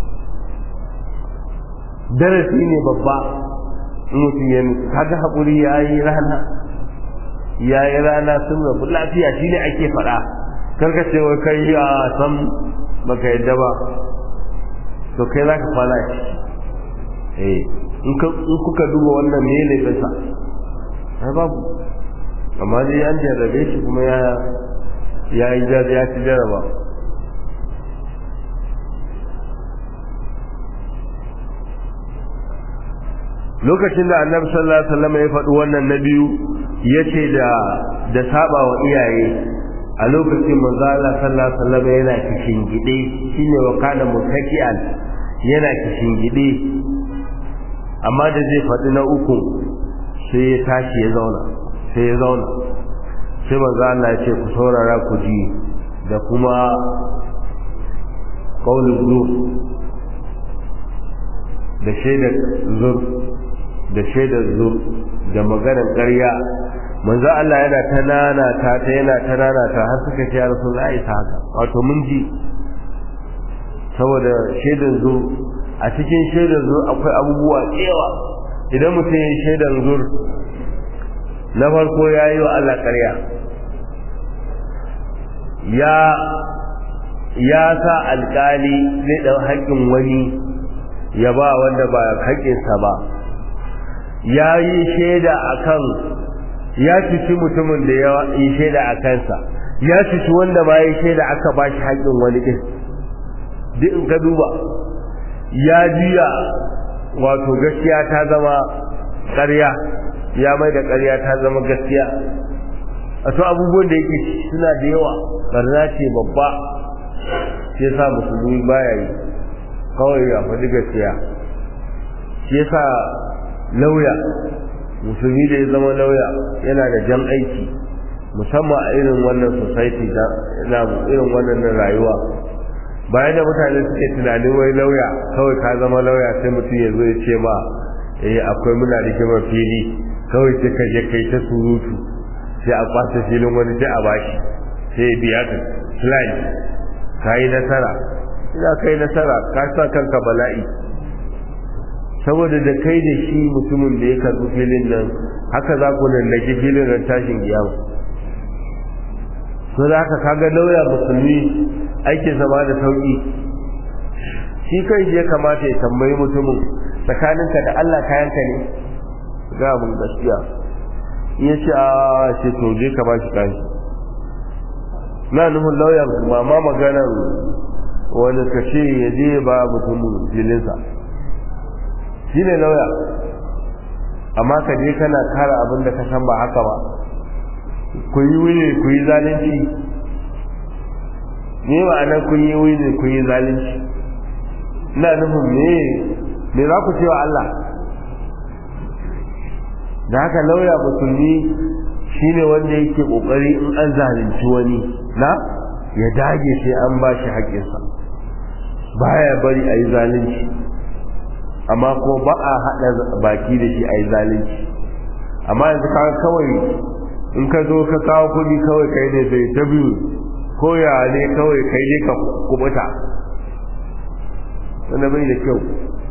darasi ne babba mutum ya kaga haƙuri ya yi rana ya yi rana sun rabu lafiya shi ne ake faɗa karka ce wai kai a san baka yadda ba to kai za ka kwana shi eh in kuka duba wannan me ne bisa ai babu amma dai an jarrabe shi kuma ya ya yi ya ci jarraba lokacin da annabi sallallahu alaihi wasallam ya faɗi wannan na biyu yace da da saba wa iyaye a lokacin manzo Allah sallallahu alaihi wasallam yana kishin gide shine wa kana mutaki'an yana kishin gide amma da zai faɗi na uku sai ya tashi ya zauna sai ya zauna sai manzo Allah ya ce ku saurara ku ji da kuma qaulul zur da shaidar zur da shaidar zur da maganar ƙarya manzo Allah yana ta nana ta ta yana ta nana ta har suka ce ya Rasulullahi ta haka wato mun ji saboda shaidar zur a cikin shaidar zur akwai abubuwa tsewa idan mutum ya shaidar zur na farko ya yi wa Allah ƙarya ya ya sa alƙali zai ɗau haƙƙin wani ya ba wanda ba haƙƙinsa ba ya yi shaida a kan ya cuci mutumin da ya yi shaida a kansa ya cuci wanda ma ya shaida aka ba shi haƙƙin wani ɗin duk in ka duba ya juya wato gaskiya ta zama ƙarya ya mai da ƙarya ta zama gaskiya a to abubuwan da yake suna da yawa barna ce babba shi yasa musulmi baya yi kawai ya faɗi gaskiya shi yasa lauya musulmi da ya zama lauya yana da jan aiki musamman a irin wannan society na irin wannan rayuwa bayan da mutane suke tunanin wai lauya kawai ka zama lauya sai mutum ya zo ya ce ma eh akwai muna rigimar fili kawai sai ka je kai ta surutu sai a kwace filin wani sai a bashi sai ya biya ka slide ka yi nasara ina kai nasara ka sa kanka bala'i saboda da kai da shi mutumin da ya karɓi filin nan haka za ku lallaki filin ran tashin kiyama so da haka kaga lauya musulmi aikin zama da sauki shi kai je kamata ya tambayi mutumin tsakaninka da Allah kayanka ne ga mun gaskiya in ya ce a ce to je ka bashi kashi na nufin lauya ba ma maganar wani ka ce ya je ba mutumin filinsa shi ne lauya amma ka je kana kara abin da ka san ba haka ba ku yi wuyi ku yi zalunci me ma'anar kun yi wuyi ku yi zalunci ina nufin me me za ku cewa Allah da haka lauya musulmi shine wanda yake kokari in an zalunci wani na ya dage sai an ba shi haƙƙinsa baya bari a yi zalunci amma ko ba a haɗa baki da shi a yi zalunci amma yanzu ka kawai in ka zo ka kawo kuɗi kawai kai ne zai ta biyu ko ya ne kawai kai ne ka kubuta wanda bai da kyau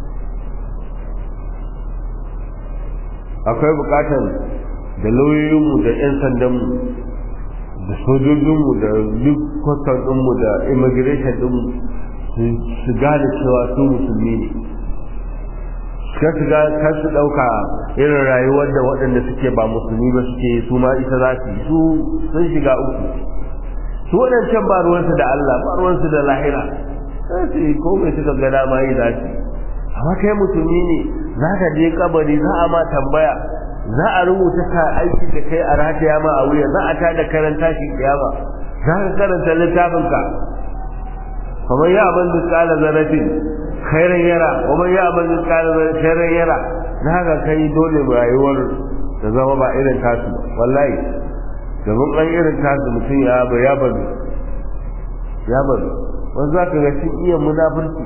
akwai bukatar da lauyoyinmu da 'yan sandanmu da sojojinmu da duk kwastar ɗinmu da immigration ɗinmu su gane cewa su musulmi ne ka su ka su ɗauka irin rayuwar da waɗanda suke ba musulmi ba suke su ma ita za su yi su sun shiga uku su waɗancan ba ruwansu da Allah ba ruwansu da lahira sai su yi ko mai suka gada ma yi za su amma kai musulmi ne za ka je kabari za a ma tambaya za a rubuta ka aiki da kai a rataya ma a wuya za a ta da karanta shi kiyama za ka karanta littafinka kamar ya abin da tsala zarafin khairan yara kuma ya abin da tsala khairan yara na haka kai dole rayuwar da zama ba irin tasu wallahi domin an irin tasu mutum ya ba ya bazu ya bazu wanda za ka ga shi iya munafurci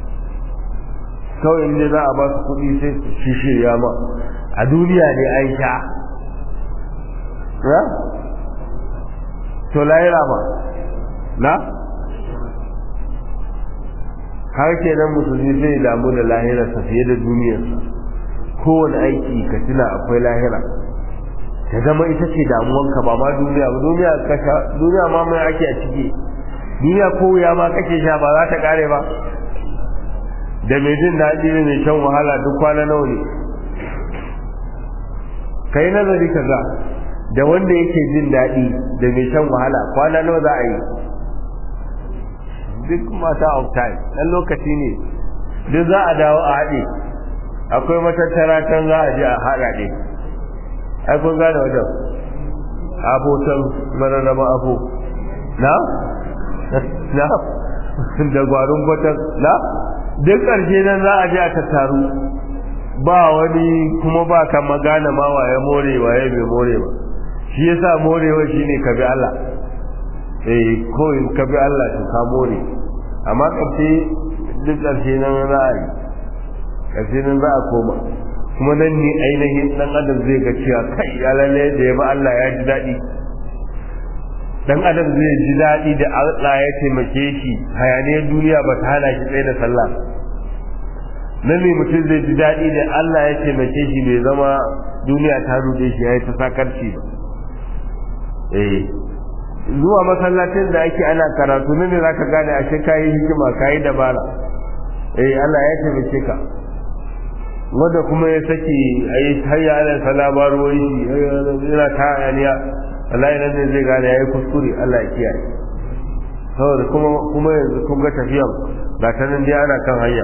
kawai inda za a ba su kuɗi sai su shirya ma a duniya ne an sha ya to lahira ma na har kenan musulmi zai damu da lahirarsa fiye da duniyarsa kowane aiki ka tuna akwai lahira ta zama ita ce damuwanka ba ma duniya ba duniya kasha duniya ma mai ake a ciki duniya ko wuya ma kake sha ba za ta kare ba da mai jin daɗi ne mai shan wahala duk kwana nawa ne kai nazari ka ga da wanda yake jin daɗi da mai shan wahala kwana nawa za a yi duk mata of time ɗan lokaci ne duk za a dawo a haɗe akwai matattara can za a je a haɗa ɗe ai kun gane wajen abotan mararraba abo na na da gwarin kwatan na duk ƙarshe nan za a je a tattaru ba wani kuma ba ka magana ma waye more waye bai more ba shi yasa morewa shine ka bi Allah eh ko in ka bi Allah to ka more amma ƙarshe duk ƙarshe nan za a yi ƙarshe nan za a koma kuma nan ne ainihin dan adam zai ga cewa kai ya lalle da ya ba Allah ya ji daɗi dan adam zai ji daɗi da Allah ya taimake shi hayaniyar duniya ba ta hana shi tsaye da sallah nan ne mutum zai ji daɗi da Allah ya taimake shi bai zama duniya ta rude shi ya yi ta sakarci ba eh zuwa masallacin da ake ana karatu ne za ka gane ashe kayi hikima kayi dabara eh Allah ya taimake ka wanda kuma ya saki a yi hayya ala salabarwoyi yana ta hayaniya wallahi nan ne zai gane yayi kuskure Allah ya kiyaye saboda kuma kuma yanzu kun ga tafiyan ga ta nan dai ana kan hanya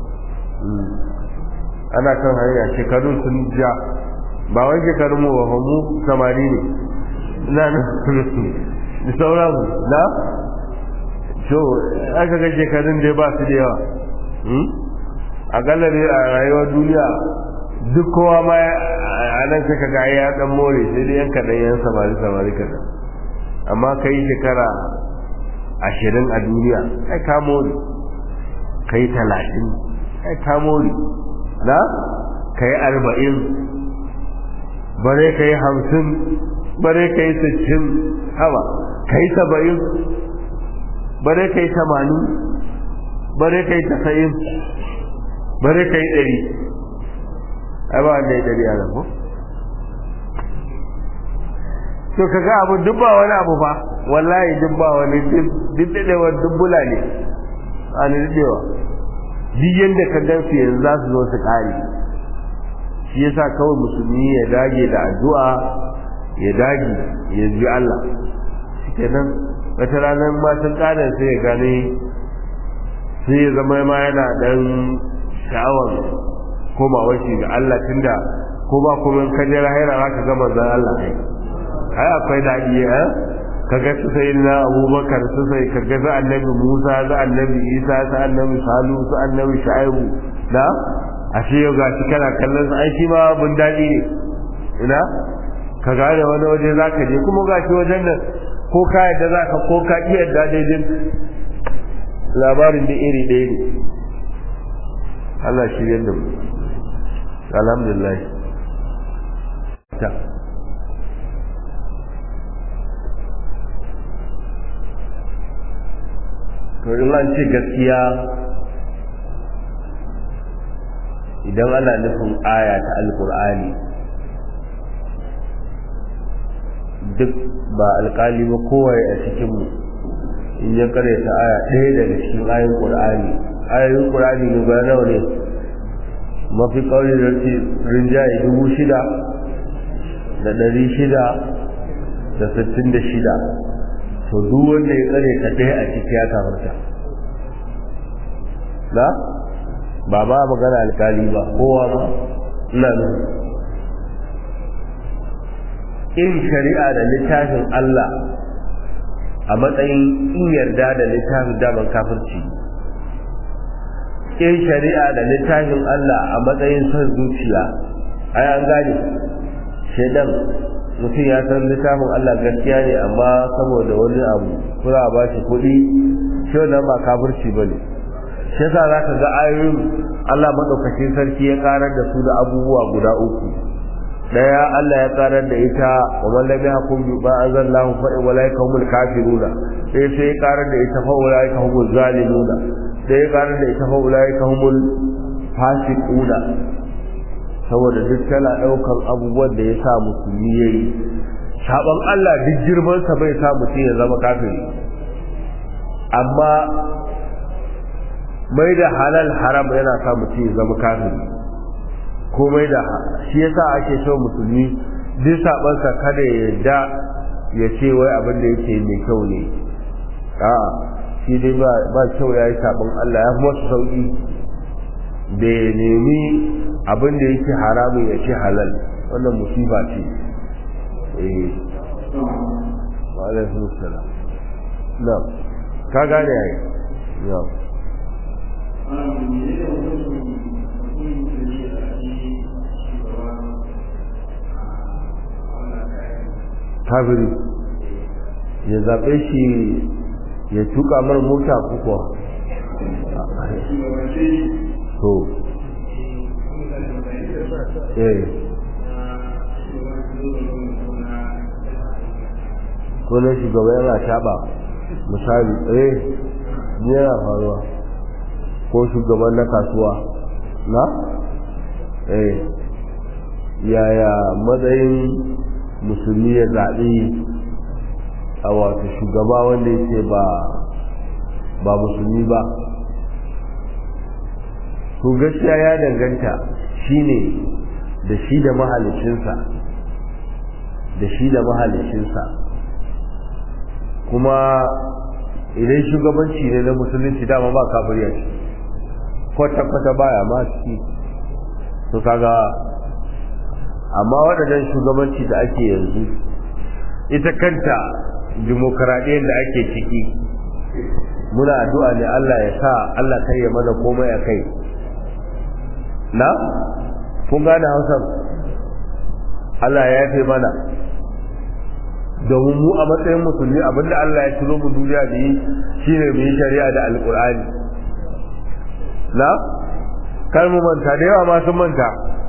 ana kan hanya shekarun sun ja ba wai shekarun mu ba mu samari ne ina nan da sauran na so aka ga shekarun dai ba su da yawa a galare a rayuwar duniya duk kowa ma a nan suka ga ya dan more sai dai yan kaɗan yan samari samari kaɗan amma kai shekara ashirin a duniya ai ka more kai talatin ai ka more na kai arba'in bare kai hamsin bare kai sittin haba kai saba'in bare kai tamanin bare kai tasa'in bare kai ɗari ai ba wanda ya ɗari a ko to ka ga abu duk ba wani abu ba wallahi duk ba wani duk daɗewa duk bula ne a ni daɗewa duk yadda ka gan su yanzu za su zo su ƙare shi yasa kawai musulmi ya dage da addu'a ya dage ya ji Allah kenan wata ranar ma sun ƙara sai ya gane sai ya zama ma yana dan sha'awar komawar shi ga Allah tunda ko ba kuma ka je lahira za ka ga manzon Allah kai ai akwai daɗi eh kaga su sai na Abubakar su sai kaga su annabi Musa su annabi Isa su annabi Salu su annabi Shu'aibu da ashe yau ga shi kana kallon su ai shi ma bun daɗi ne ina ka gane wani waje za ka je kuma ga shi wajen nan ko ka yadda za ka ko ka iya yadda daidai labarin da iri ɗaya ne Allah shi yadda mu alhamdulillah ta to in an ce gaskiya idan ana nufin aya ta alkur'ani duk ba alkali ba kowai a cikinmu in ya kare ta aya ɗaya daga cikin ayin ƙur'ani ayoyin ƙur'ani ne ba nawa ne mafi ƙauri da rinjaye dubu shida da ɗari shida da sittin da shida to duk wanda ya tsare ka ɗaya a ciki ya kafarta na ba ba magana alkali ba kowa ma ina nuna in shari'a da littafin Allah a matsayin in yarda da littafin daman kafirci in shari'a da littafin Allah a matsayin son zuciya ai an gane shaidan mutum ya san littafin Allah gaskiya ne amma saboda wani abu kura ba shi kuɗi shi wannan ba kafirci ba ne shi yasa za ka ga ayoyin Allah maɗaukacin sarki ya ƙarar da su da abubuwa guda uku daya Allah ya karar da ita wa man lam yahkum bi ma anzalallahu fa ulaika humul kafiruna sai sai ya karar da ita fa ulaika humul zalimuna sai ya karar da ita fa ulaika humul fasiquna saboda duk tana daukar abubuwan da ya sa musulmi yayi saban Allah duk girman sa bai sa mutum ya zama kafiri amma mai da halal haram yana sa mutum ya zama kafiri komai da shi yasa ake so musulmi duk sabansa kada ya yarda ya ce wai abin da yake mai kyau ne a shi dai ba ba kyau ya yi sabon Allah ya kuma su sauki da ya nemi abin da yake haramun ya ce halal wannan musiba ce eh wa alaikum salam na ka gane yayi ya kafiri ya zaɓe shi ya tuka mar mota kuwa to eh ko na shugaba yana taɓa misali eh yana faruwa ko shugaban na kasuwa na eh yaya matsayin musulmi ya zaɓi a wato shugaba wanda yake ba ba musulmi ba to gaskiya ya danganta shine da shi da mahalicinsa da shi da mahalicinsa kuma idan shugabanci ne na musulunci dama ba kafiriya ce kwata-kwata baya ma ciki to kaga amma waɗannan shugabanci da ake yanzu ita kanta dimokuraɗiyyar da ake ciki muna addu'a ne Allah ya sa Allah kai ya mana komai a kai na kun gane hausa Allah ya yafe mana domin mu a matsayin musulmi abinda Allah ya ciro mu duniya da yi shine mu yi shari'a da alkur'ani na kar mu manta da yawa ma sun manta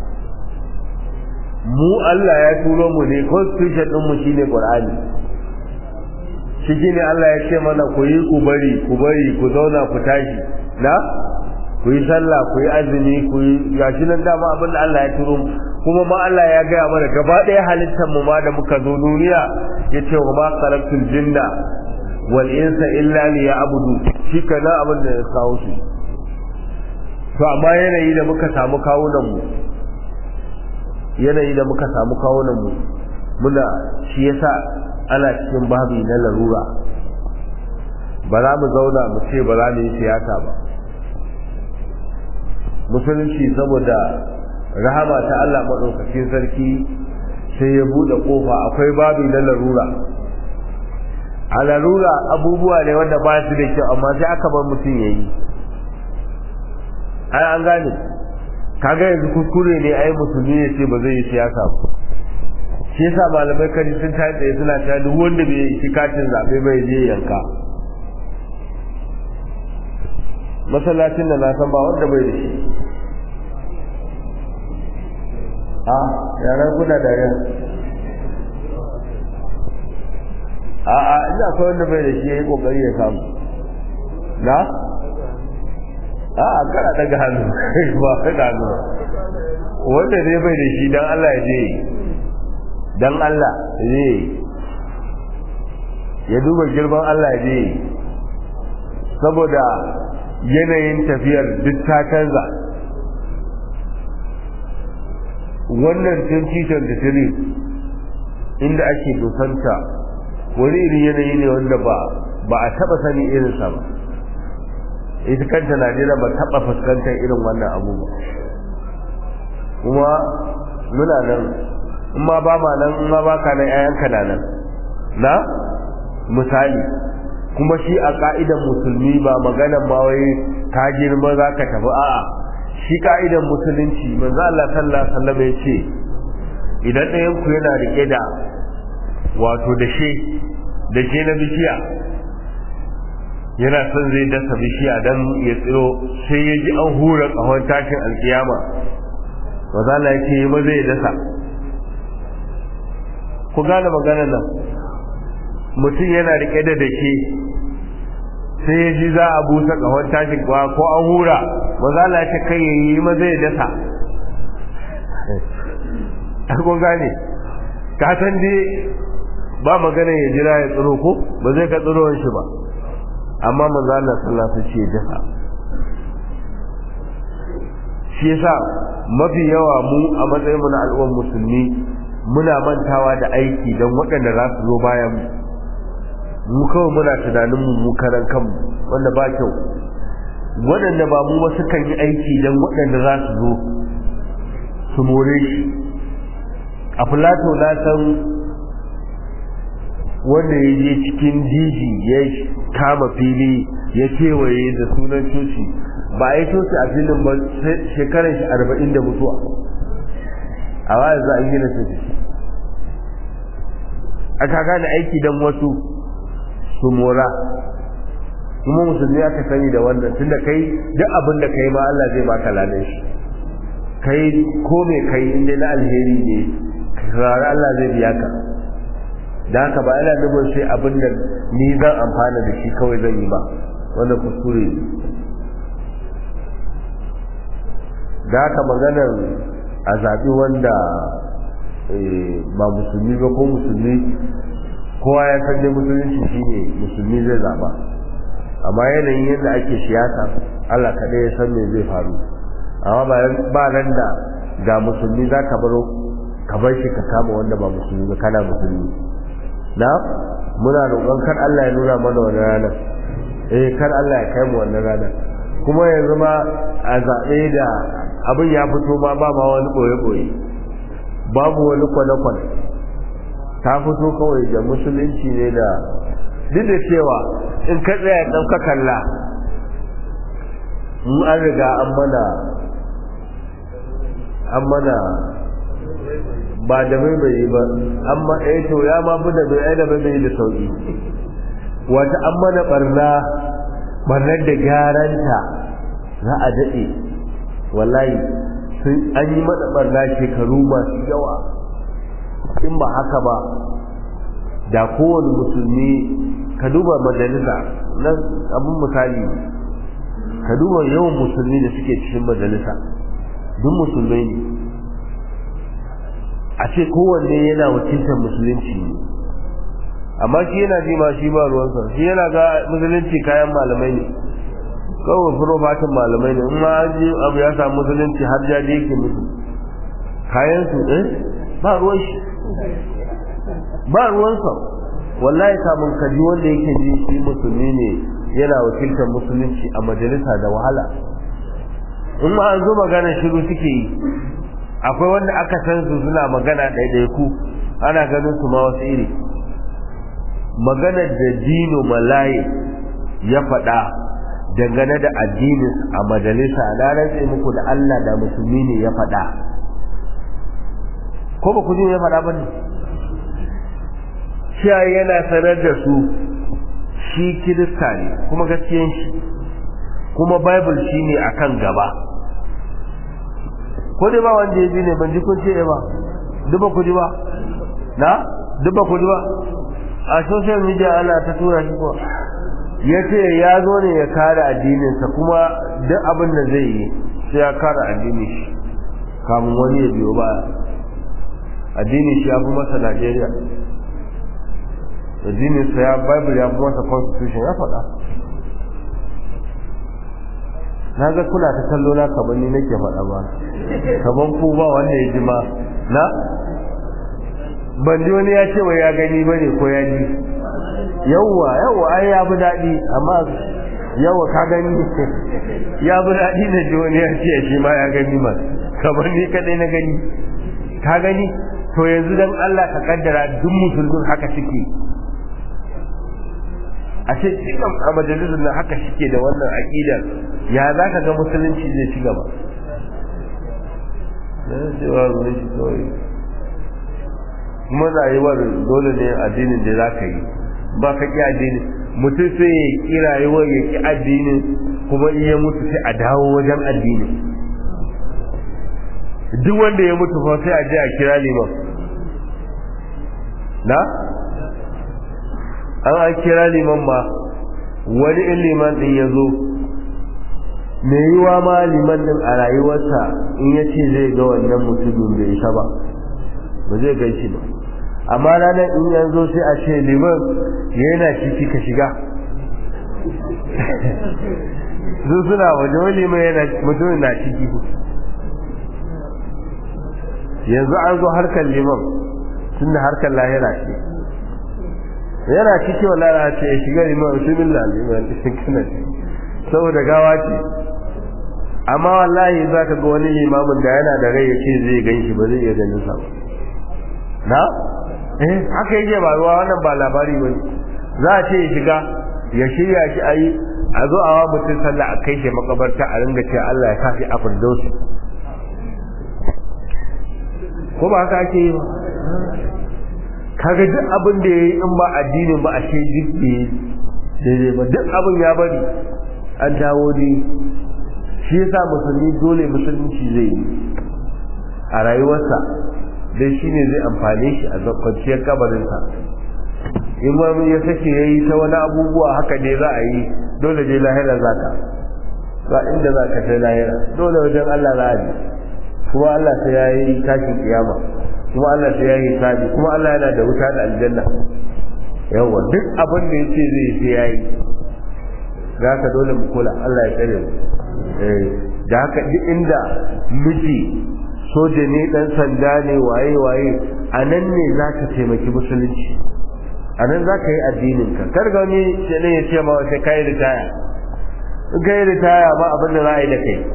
mu Allah ya turo mu ne constitution din mu shine qur'ani shi ne Allah ya ce mana ku yi ku bari ku bari ku zauna ku tashi na ku yi sallah ku yi azumi ku yi gashi nan dama abin da Allah ya turo kuma ma Allah ya gaya mana gaba ɗaya halittar mu ma da muka zo duniya ya ce wa ma khalaqtul jinna wal insa illa liya'budu shi kana abin da ya kawo su to amma yanayi da muka samu kawunan mu yanayi da muka samu kawunan mu muna shi yasa ana cikin babi na larura ba za mu zauna mu ce ba za mu yi siyasa ba musulunci saboda rahama ta Allah maɗaukakin sarki sai ya buɗe ƙofa akwai babi na larura a larura abubuwa ne wanda ba su da kyau amma sai aka bar mutum ya yi ai an gane kaga yanzu kuskure ne ai musulmi ya ce ba zai yi siyasa ba shi yasa malamai kaji sun tashi tsaye suna cewa duk wanda bai yi katin zaɓe bai je yanka masallacin da na san ba wanda bai da shi a yaran kuna da yan a a ina akwai wanda bai da shi ya yi kokari ya samu na a a kana daga hannu ba daga hannu wanda ne bai da shi don Allah ya je don Allah ya je ya duba girman Allah ya je saboda yanayin tafiyar duk ta canza wannan 2023 inda ake dosanta wani irin yanayi ne wanda ba ba a taba sani irinsa ba ita kanta najeriya ba taba fuskantar irin wannan abu ba kuma muna nan in ma ba ma nan in ma ba ka nan 'ya'yanka na nan na misali kuma shi a ka'idan musulmi ba maganan ma wai ka girma za ka tafi a'a shi ka'idan musulunci manzo Allah sallallahu alaihi wasallam ya ce idan ɗayan ku yana rike da wato dashe dashe na bishiya yana son zai dasa bishiya dan ya tsiro sai ya ji an hura kahon tashin alkiyama manzo Allah ya ce ma zai dasa ku gane maganar nan mutum yana rike da dake sai ya ji za a busa kahon tashin kwa ko an hura ba za la ta kai yi ma zai dasa a kun gane ka san dai ba magana ya jira ya tsiro ko ba zai ka tsiro shi ba amma manzo Allah sallallahu alaihi wasallam dasa shi yasa mafi yawa mu a matsayin mu na al'ummar musulmi muna mantawa da aiki don waɗanda za su zo bayan mu mu kawai muna tunanin mu mu karan kanmu wanda ba kyau waɗanda ba mu ba sukan yi aiki don waɗanda za su zo su more shi a filato na san wanda ya je cikin jiji ya kama fili ya kewaye da sunan coci ba a yi coci a filin ba shekarar shi arba'in da mutuwa a wayar za a gina coci aka gane aiki don wasu su mora kuma musulmi aka sani da wannan tunda kai duk abin da kai ma Allah zai baka ladan shi kai ko me kai inda na alheri ne rara Allah zai biya ka da haka ba ina nufin sai abin da ni zan amfana da shi kawai zan yi ba wannan kuskure da haka maganar a zaɓi wanda ba musulmi ba ko musulmi kowa ya san dai musulunci shine musulmi zai zaba amma yanayin yadda ake siyasa Allah kaɗai ya san me zai faru amma ba nan da ga musulmi za ka baro ka bar shi ka kama wanda ba musulmi ba kana musulmi na muna roƙon kar Allah ya nuna mana wannan ranar eh kar Allah ya kai mu wannan ranar kuma yanzu ma a zaɓe da abin ya fito ma ba ma wani ɓoye-ɓoye babu wani kwane-kwane ta fito kawai da musulunci ne da duk da cewa in ka tsaya ɗauka kalla mu an riga an mana an mana ba da mai bai ba amma eh to ya ma bi da bai ai da bai da sauki wata an mana barna barnar da gyaranta za a daɗe wallahi sun an yi mana barna shekaru masu yawa in ba haka ba da kowane musulmi ka duba majalisa nan abin misali ka duba yawan musulmi da suke cikin majalisa duk musulmai ne a ce kowanne yana wakiltar musulunci ne amma shi yana ji ma shi ba ruwansa shi yana ga musulunci kayan malamai ne kawai furofatin malamai ne in ma an ji abu ya samu musulunci har jaje yake musu kayan su eh ba ruwan shi ba ruwansa wallahi kamun kaji wanda yake ji shi musulmi ne yana wakiltar musulunci a majalisa da wahala in ma an zo magana shiru suke yi akwai wanda aka san su suna magana ɗaiɗaiku ana ganin su ma wasu iri maganar da dino malaye ya faɗa dangane da addinin a majalisa na rantse muku da Allah da musulmi ne ya faɗa ko ba ku ji ya faɗa ba ne cewa yana sanar da su shi kirista ne kuma gaskiyan shi kuma bible shi ne akan gaba ko dai ba wanda ya ji ne ban ji kun ce ba duk ba ku ji ba na duk ba ku ji ba a social media ana ta tura shi ko ya ce ya zo ne ya kare addininsa kuma duk abin da zai yi sai ya kare addinin shi kamun wani ya biyo ba addinin shi ya fi masa Najeriya addinin sa ya Bible ya fi masa constitution ya faɗa na ga kuna ta kallo na kaman ni nake faɗa ba kaman ku ba wanda ya ji ma na ban ji wani ya ce wa ya gani ba ne ko ya ji yawwa yawwa ai ya fi daɗi amma yawwa ka gani ya fi daɗi na ji wani ya ce shi ma ya gani ma kamar ni kaɗai na gani ka gani to yanzu dan Allah ka kaddara duk musulmin haka suke a ce cikin a majalisar nan haka suke da wannan aƙidar ya za ka ga musulunci zai ci gaba kuma rayuwar dole ne addinin da za ka yi ba ka ƙi addini mutum sai ya ƙi rayuwar ya ƙi addinin kuma in ya mutu sai a dawo wajen addinin duk wanda ya mutu fa sai a je a kira liman na an an kira liman ma wani in liman din ya zo me yiwa ma liman din a rayuwarsa in ya ce zai ga wannan mutumin bai isa ba ba zai gan shi ba amma ranar in ya zo sai a ce liman yana ciki ka shiga su suna waje wani liman yana mutumin na ciki yanzu an zo harkar liman tun da harkar lahira ce yana ciki wa lara ce ya shiga liman bismillah liman kana saboda gawa ce amma wallahi za ka ga wani limamin da yana da rai ya ce zai gan shi ba zai iya ganin sa ba na eh haka yake ba ruwa wannan ba labari bane za a ce ya shiga ya shirya shi a yi a zo a wa mutum sallah a kai shi makabarta a ringa ce Allah ya kafi a firdausi ko ba haka ake yi ba kaga duk abin da yayi in ba addinin ba a ce duk daidai ba duk abin ya bari an dawo ne shi yasa musulmi dole musulunci zai yi a rayuwarsa dai shine zai amfane shi a kwanciyar kabarinsa in ma ya sake ya yi ta wani abubuwa haka ne za a yi dole dai lahira za ka ba inda za ka sai lahira dole wajen Allah za a je kuma Allah sai ya yi tashin kiyama kuma Allah sai ya yi sabi kuma Allah yana da wuta da aljanna yawa duk abin da yace zai sai ya yi za ka dole mu kula Allah ya tsare mu eh da haka duk inda miji soja ne dan sanda ne waye waye a nan ne za ka taimaki musulunci a nan za ka yi addininka kar ga wani ne ya ce ma sai ka yi ritaya in ka yi ritaya ba abin da za a yi da kai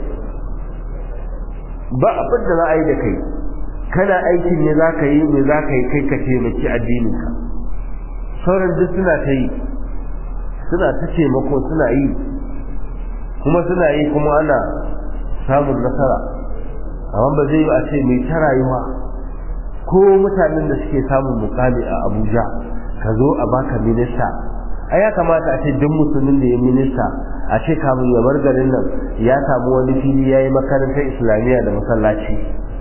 ba abin da za a yi da kai kana aikin ne za ka yi me za ka yi kai ka taimaki addininka sauran duk suna ta yi suna ta taimako suna yi kuma suna yi kuma ana samun nasara amma ba zai yi a ce mai ta rayuwa ko mutanen da suke samun mukami a abuja ka zo a baka minista a ya kamata a ce duk musulmin da ya minista a ce kamun ya bar garin nan ya samu wani fili ya yi makarantar islamiyya da masallaci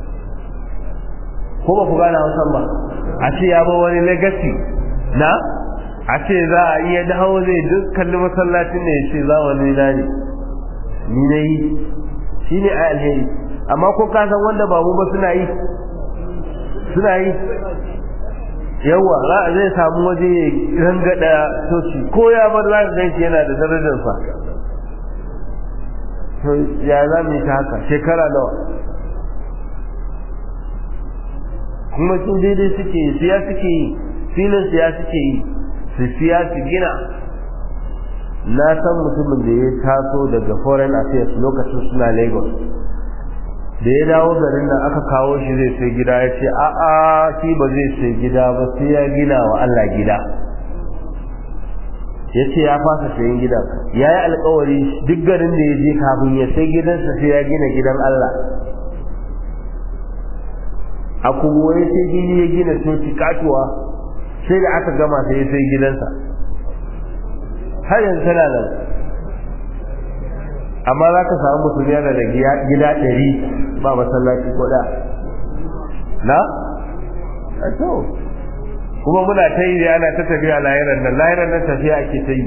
ko ba ku gane hausan ba a ce ya bar wani legacy na a ce za a iya dawo zai duk kalli masallacin ne ya ce za wani na ne ni na yi shi ne a alheri amma ko ka san wanda ba mu ba suna yi suna yi yawa za a zai samu waje ya rangada soci ko ya bar za ka ganshi yana da darajarsa to ya za mu yi ta haka shekara nawa kuma sun daidai suke yi siya suke yi filin siya suke yi su siya su gina na san mutumin da ya taso daga foreign affairs lokacin suna lagos da ya dawo garin nan aka kawo shi zai sai gida ya ce a'a shi ba zai sai gida ba sai ya gina wa Allah gida ya ce ya fasa sayin gidan ya yi alkawari duk garin da ya je kafin ya sai gidansa sai ya gina gidan Allah a kuma ya sai gini ya gina coci katuwa sai da aka gama sai ya sai gidansa har yanzu tana nan amma za ka samu mutum yana da gida ɗari ba masallaci ko da na? a to kuma muna ta yi da ana ta tafiya lahiran nan lahiran nan tafiya ake ta yi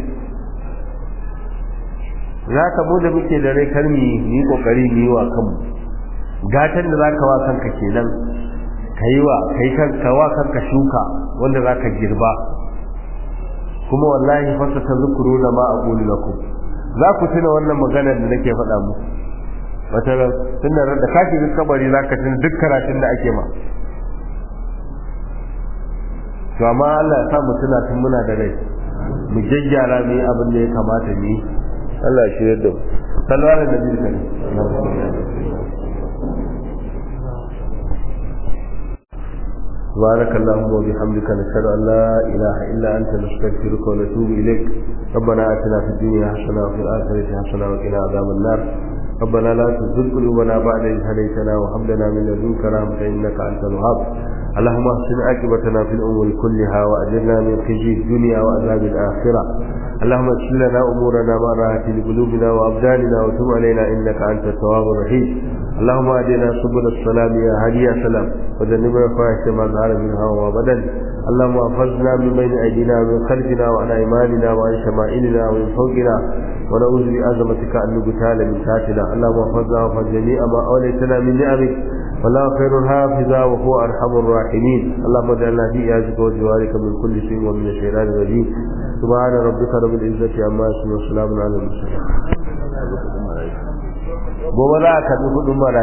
za ka mu da muke da rai kar mu yi kokari mu yi wa kanmu gatan da za ka wa kanka kenan ka yi wa kai kanka wa kanka shuka wanda za ka girba kuma wallahi fasa ta zukuru na ma a lakum za ku tuna wannan maganar da nake faɗa muku wata tun da da kashi duk kabari za ka tuna duk karatun da ake ma to amma Allah ya sa mu tuna tun muna da rai mu jajjara mu yi abin da ya kamata mu yi Allah ya shirya da mu salwa da nabi kan بارك اللهم وبحمدك نشهد ان لا اله الا انت نستغفرك ونتوب اليك ربنا اتنا في الدنيا حسنه وفي الاخره حسنه وقنا عذاب النار ربنا لا تزغ قلوبنا بعد إذ هديتنا وهب لنا من لدنك رحمة إنك أنت الوهاب اللهم احسن عاقبتنا في الأمور كلها وأجرنا من خزي الدنيا وعذاب الآخرة اللهم اغفر لنا أمورنا ما راحت لقلوبنا وأبداننا وتب علينا إنك أنت التواب الرحيم اللهم أهدنا سبل السلام يا هادي يا سلام وجنبنا الفواحش ما ظهر منها وما بدن اللهم احفظنا من بين أيدينا ومن خلفنا وعن أيماننا وعن شمائلنا ومن فوقنا ونعوذ بعظمتك أن نقتال من تحتنا اللهم احفظنا واحفظ جميع ما أوليتنا من نعمك والله خير حافظا وهو أرحم الراحمين اللهم اجعلنا في إعزك وجوارك من كل شيء ومن الشيطان الرجيم سبحان ربك رب العزة عما يصفون وسلام على المرسلين gobe za a karɓi kuɗin mara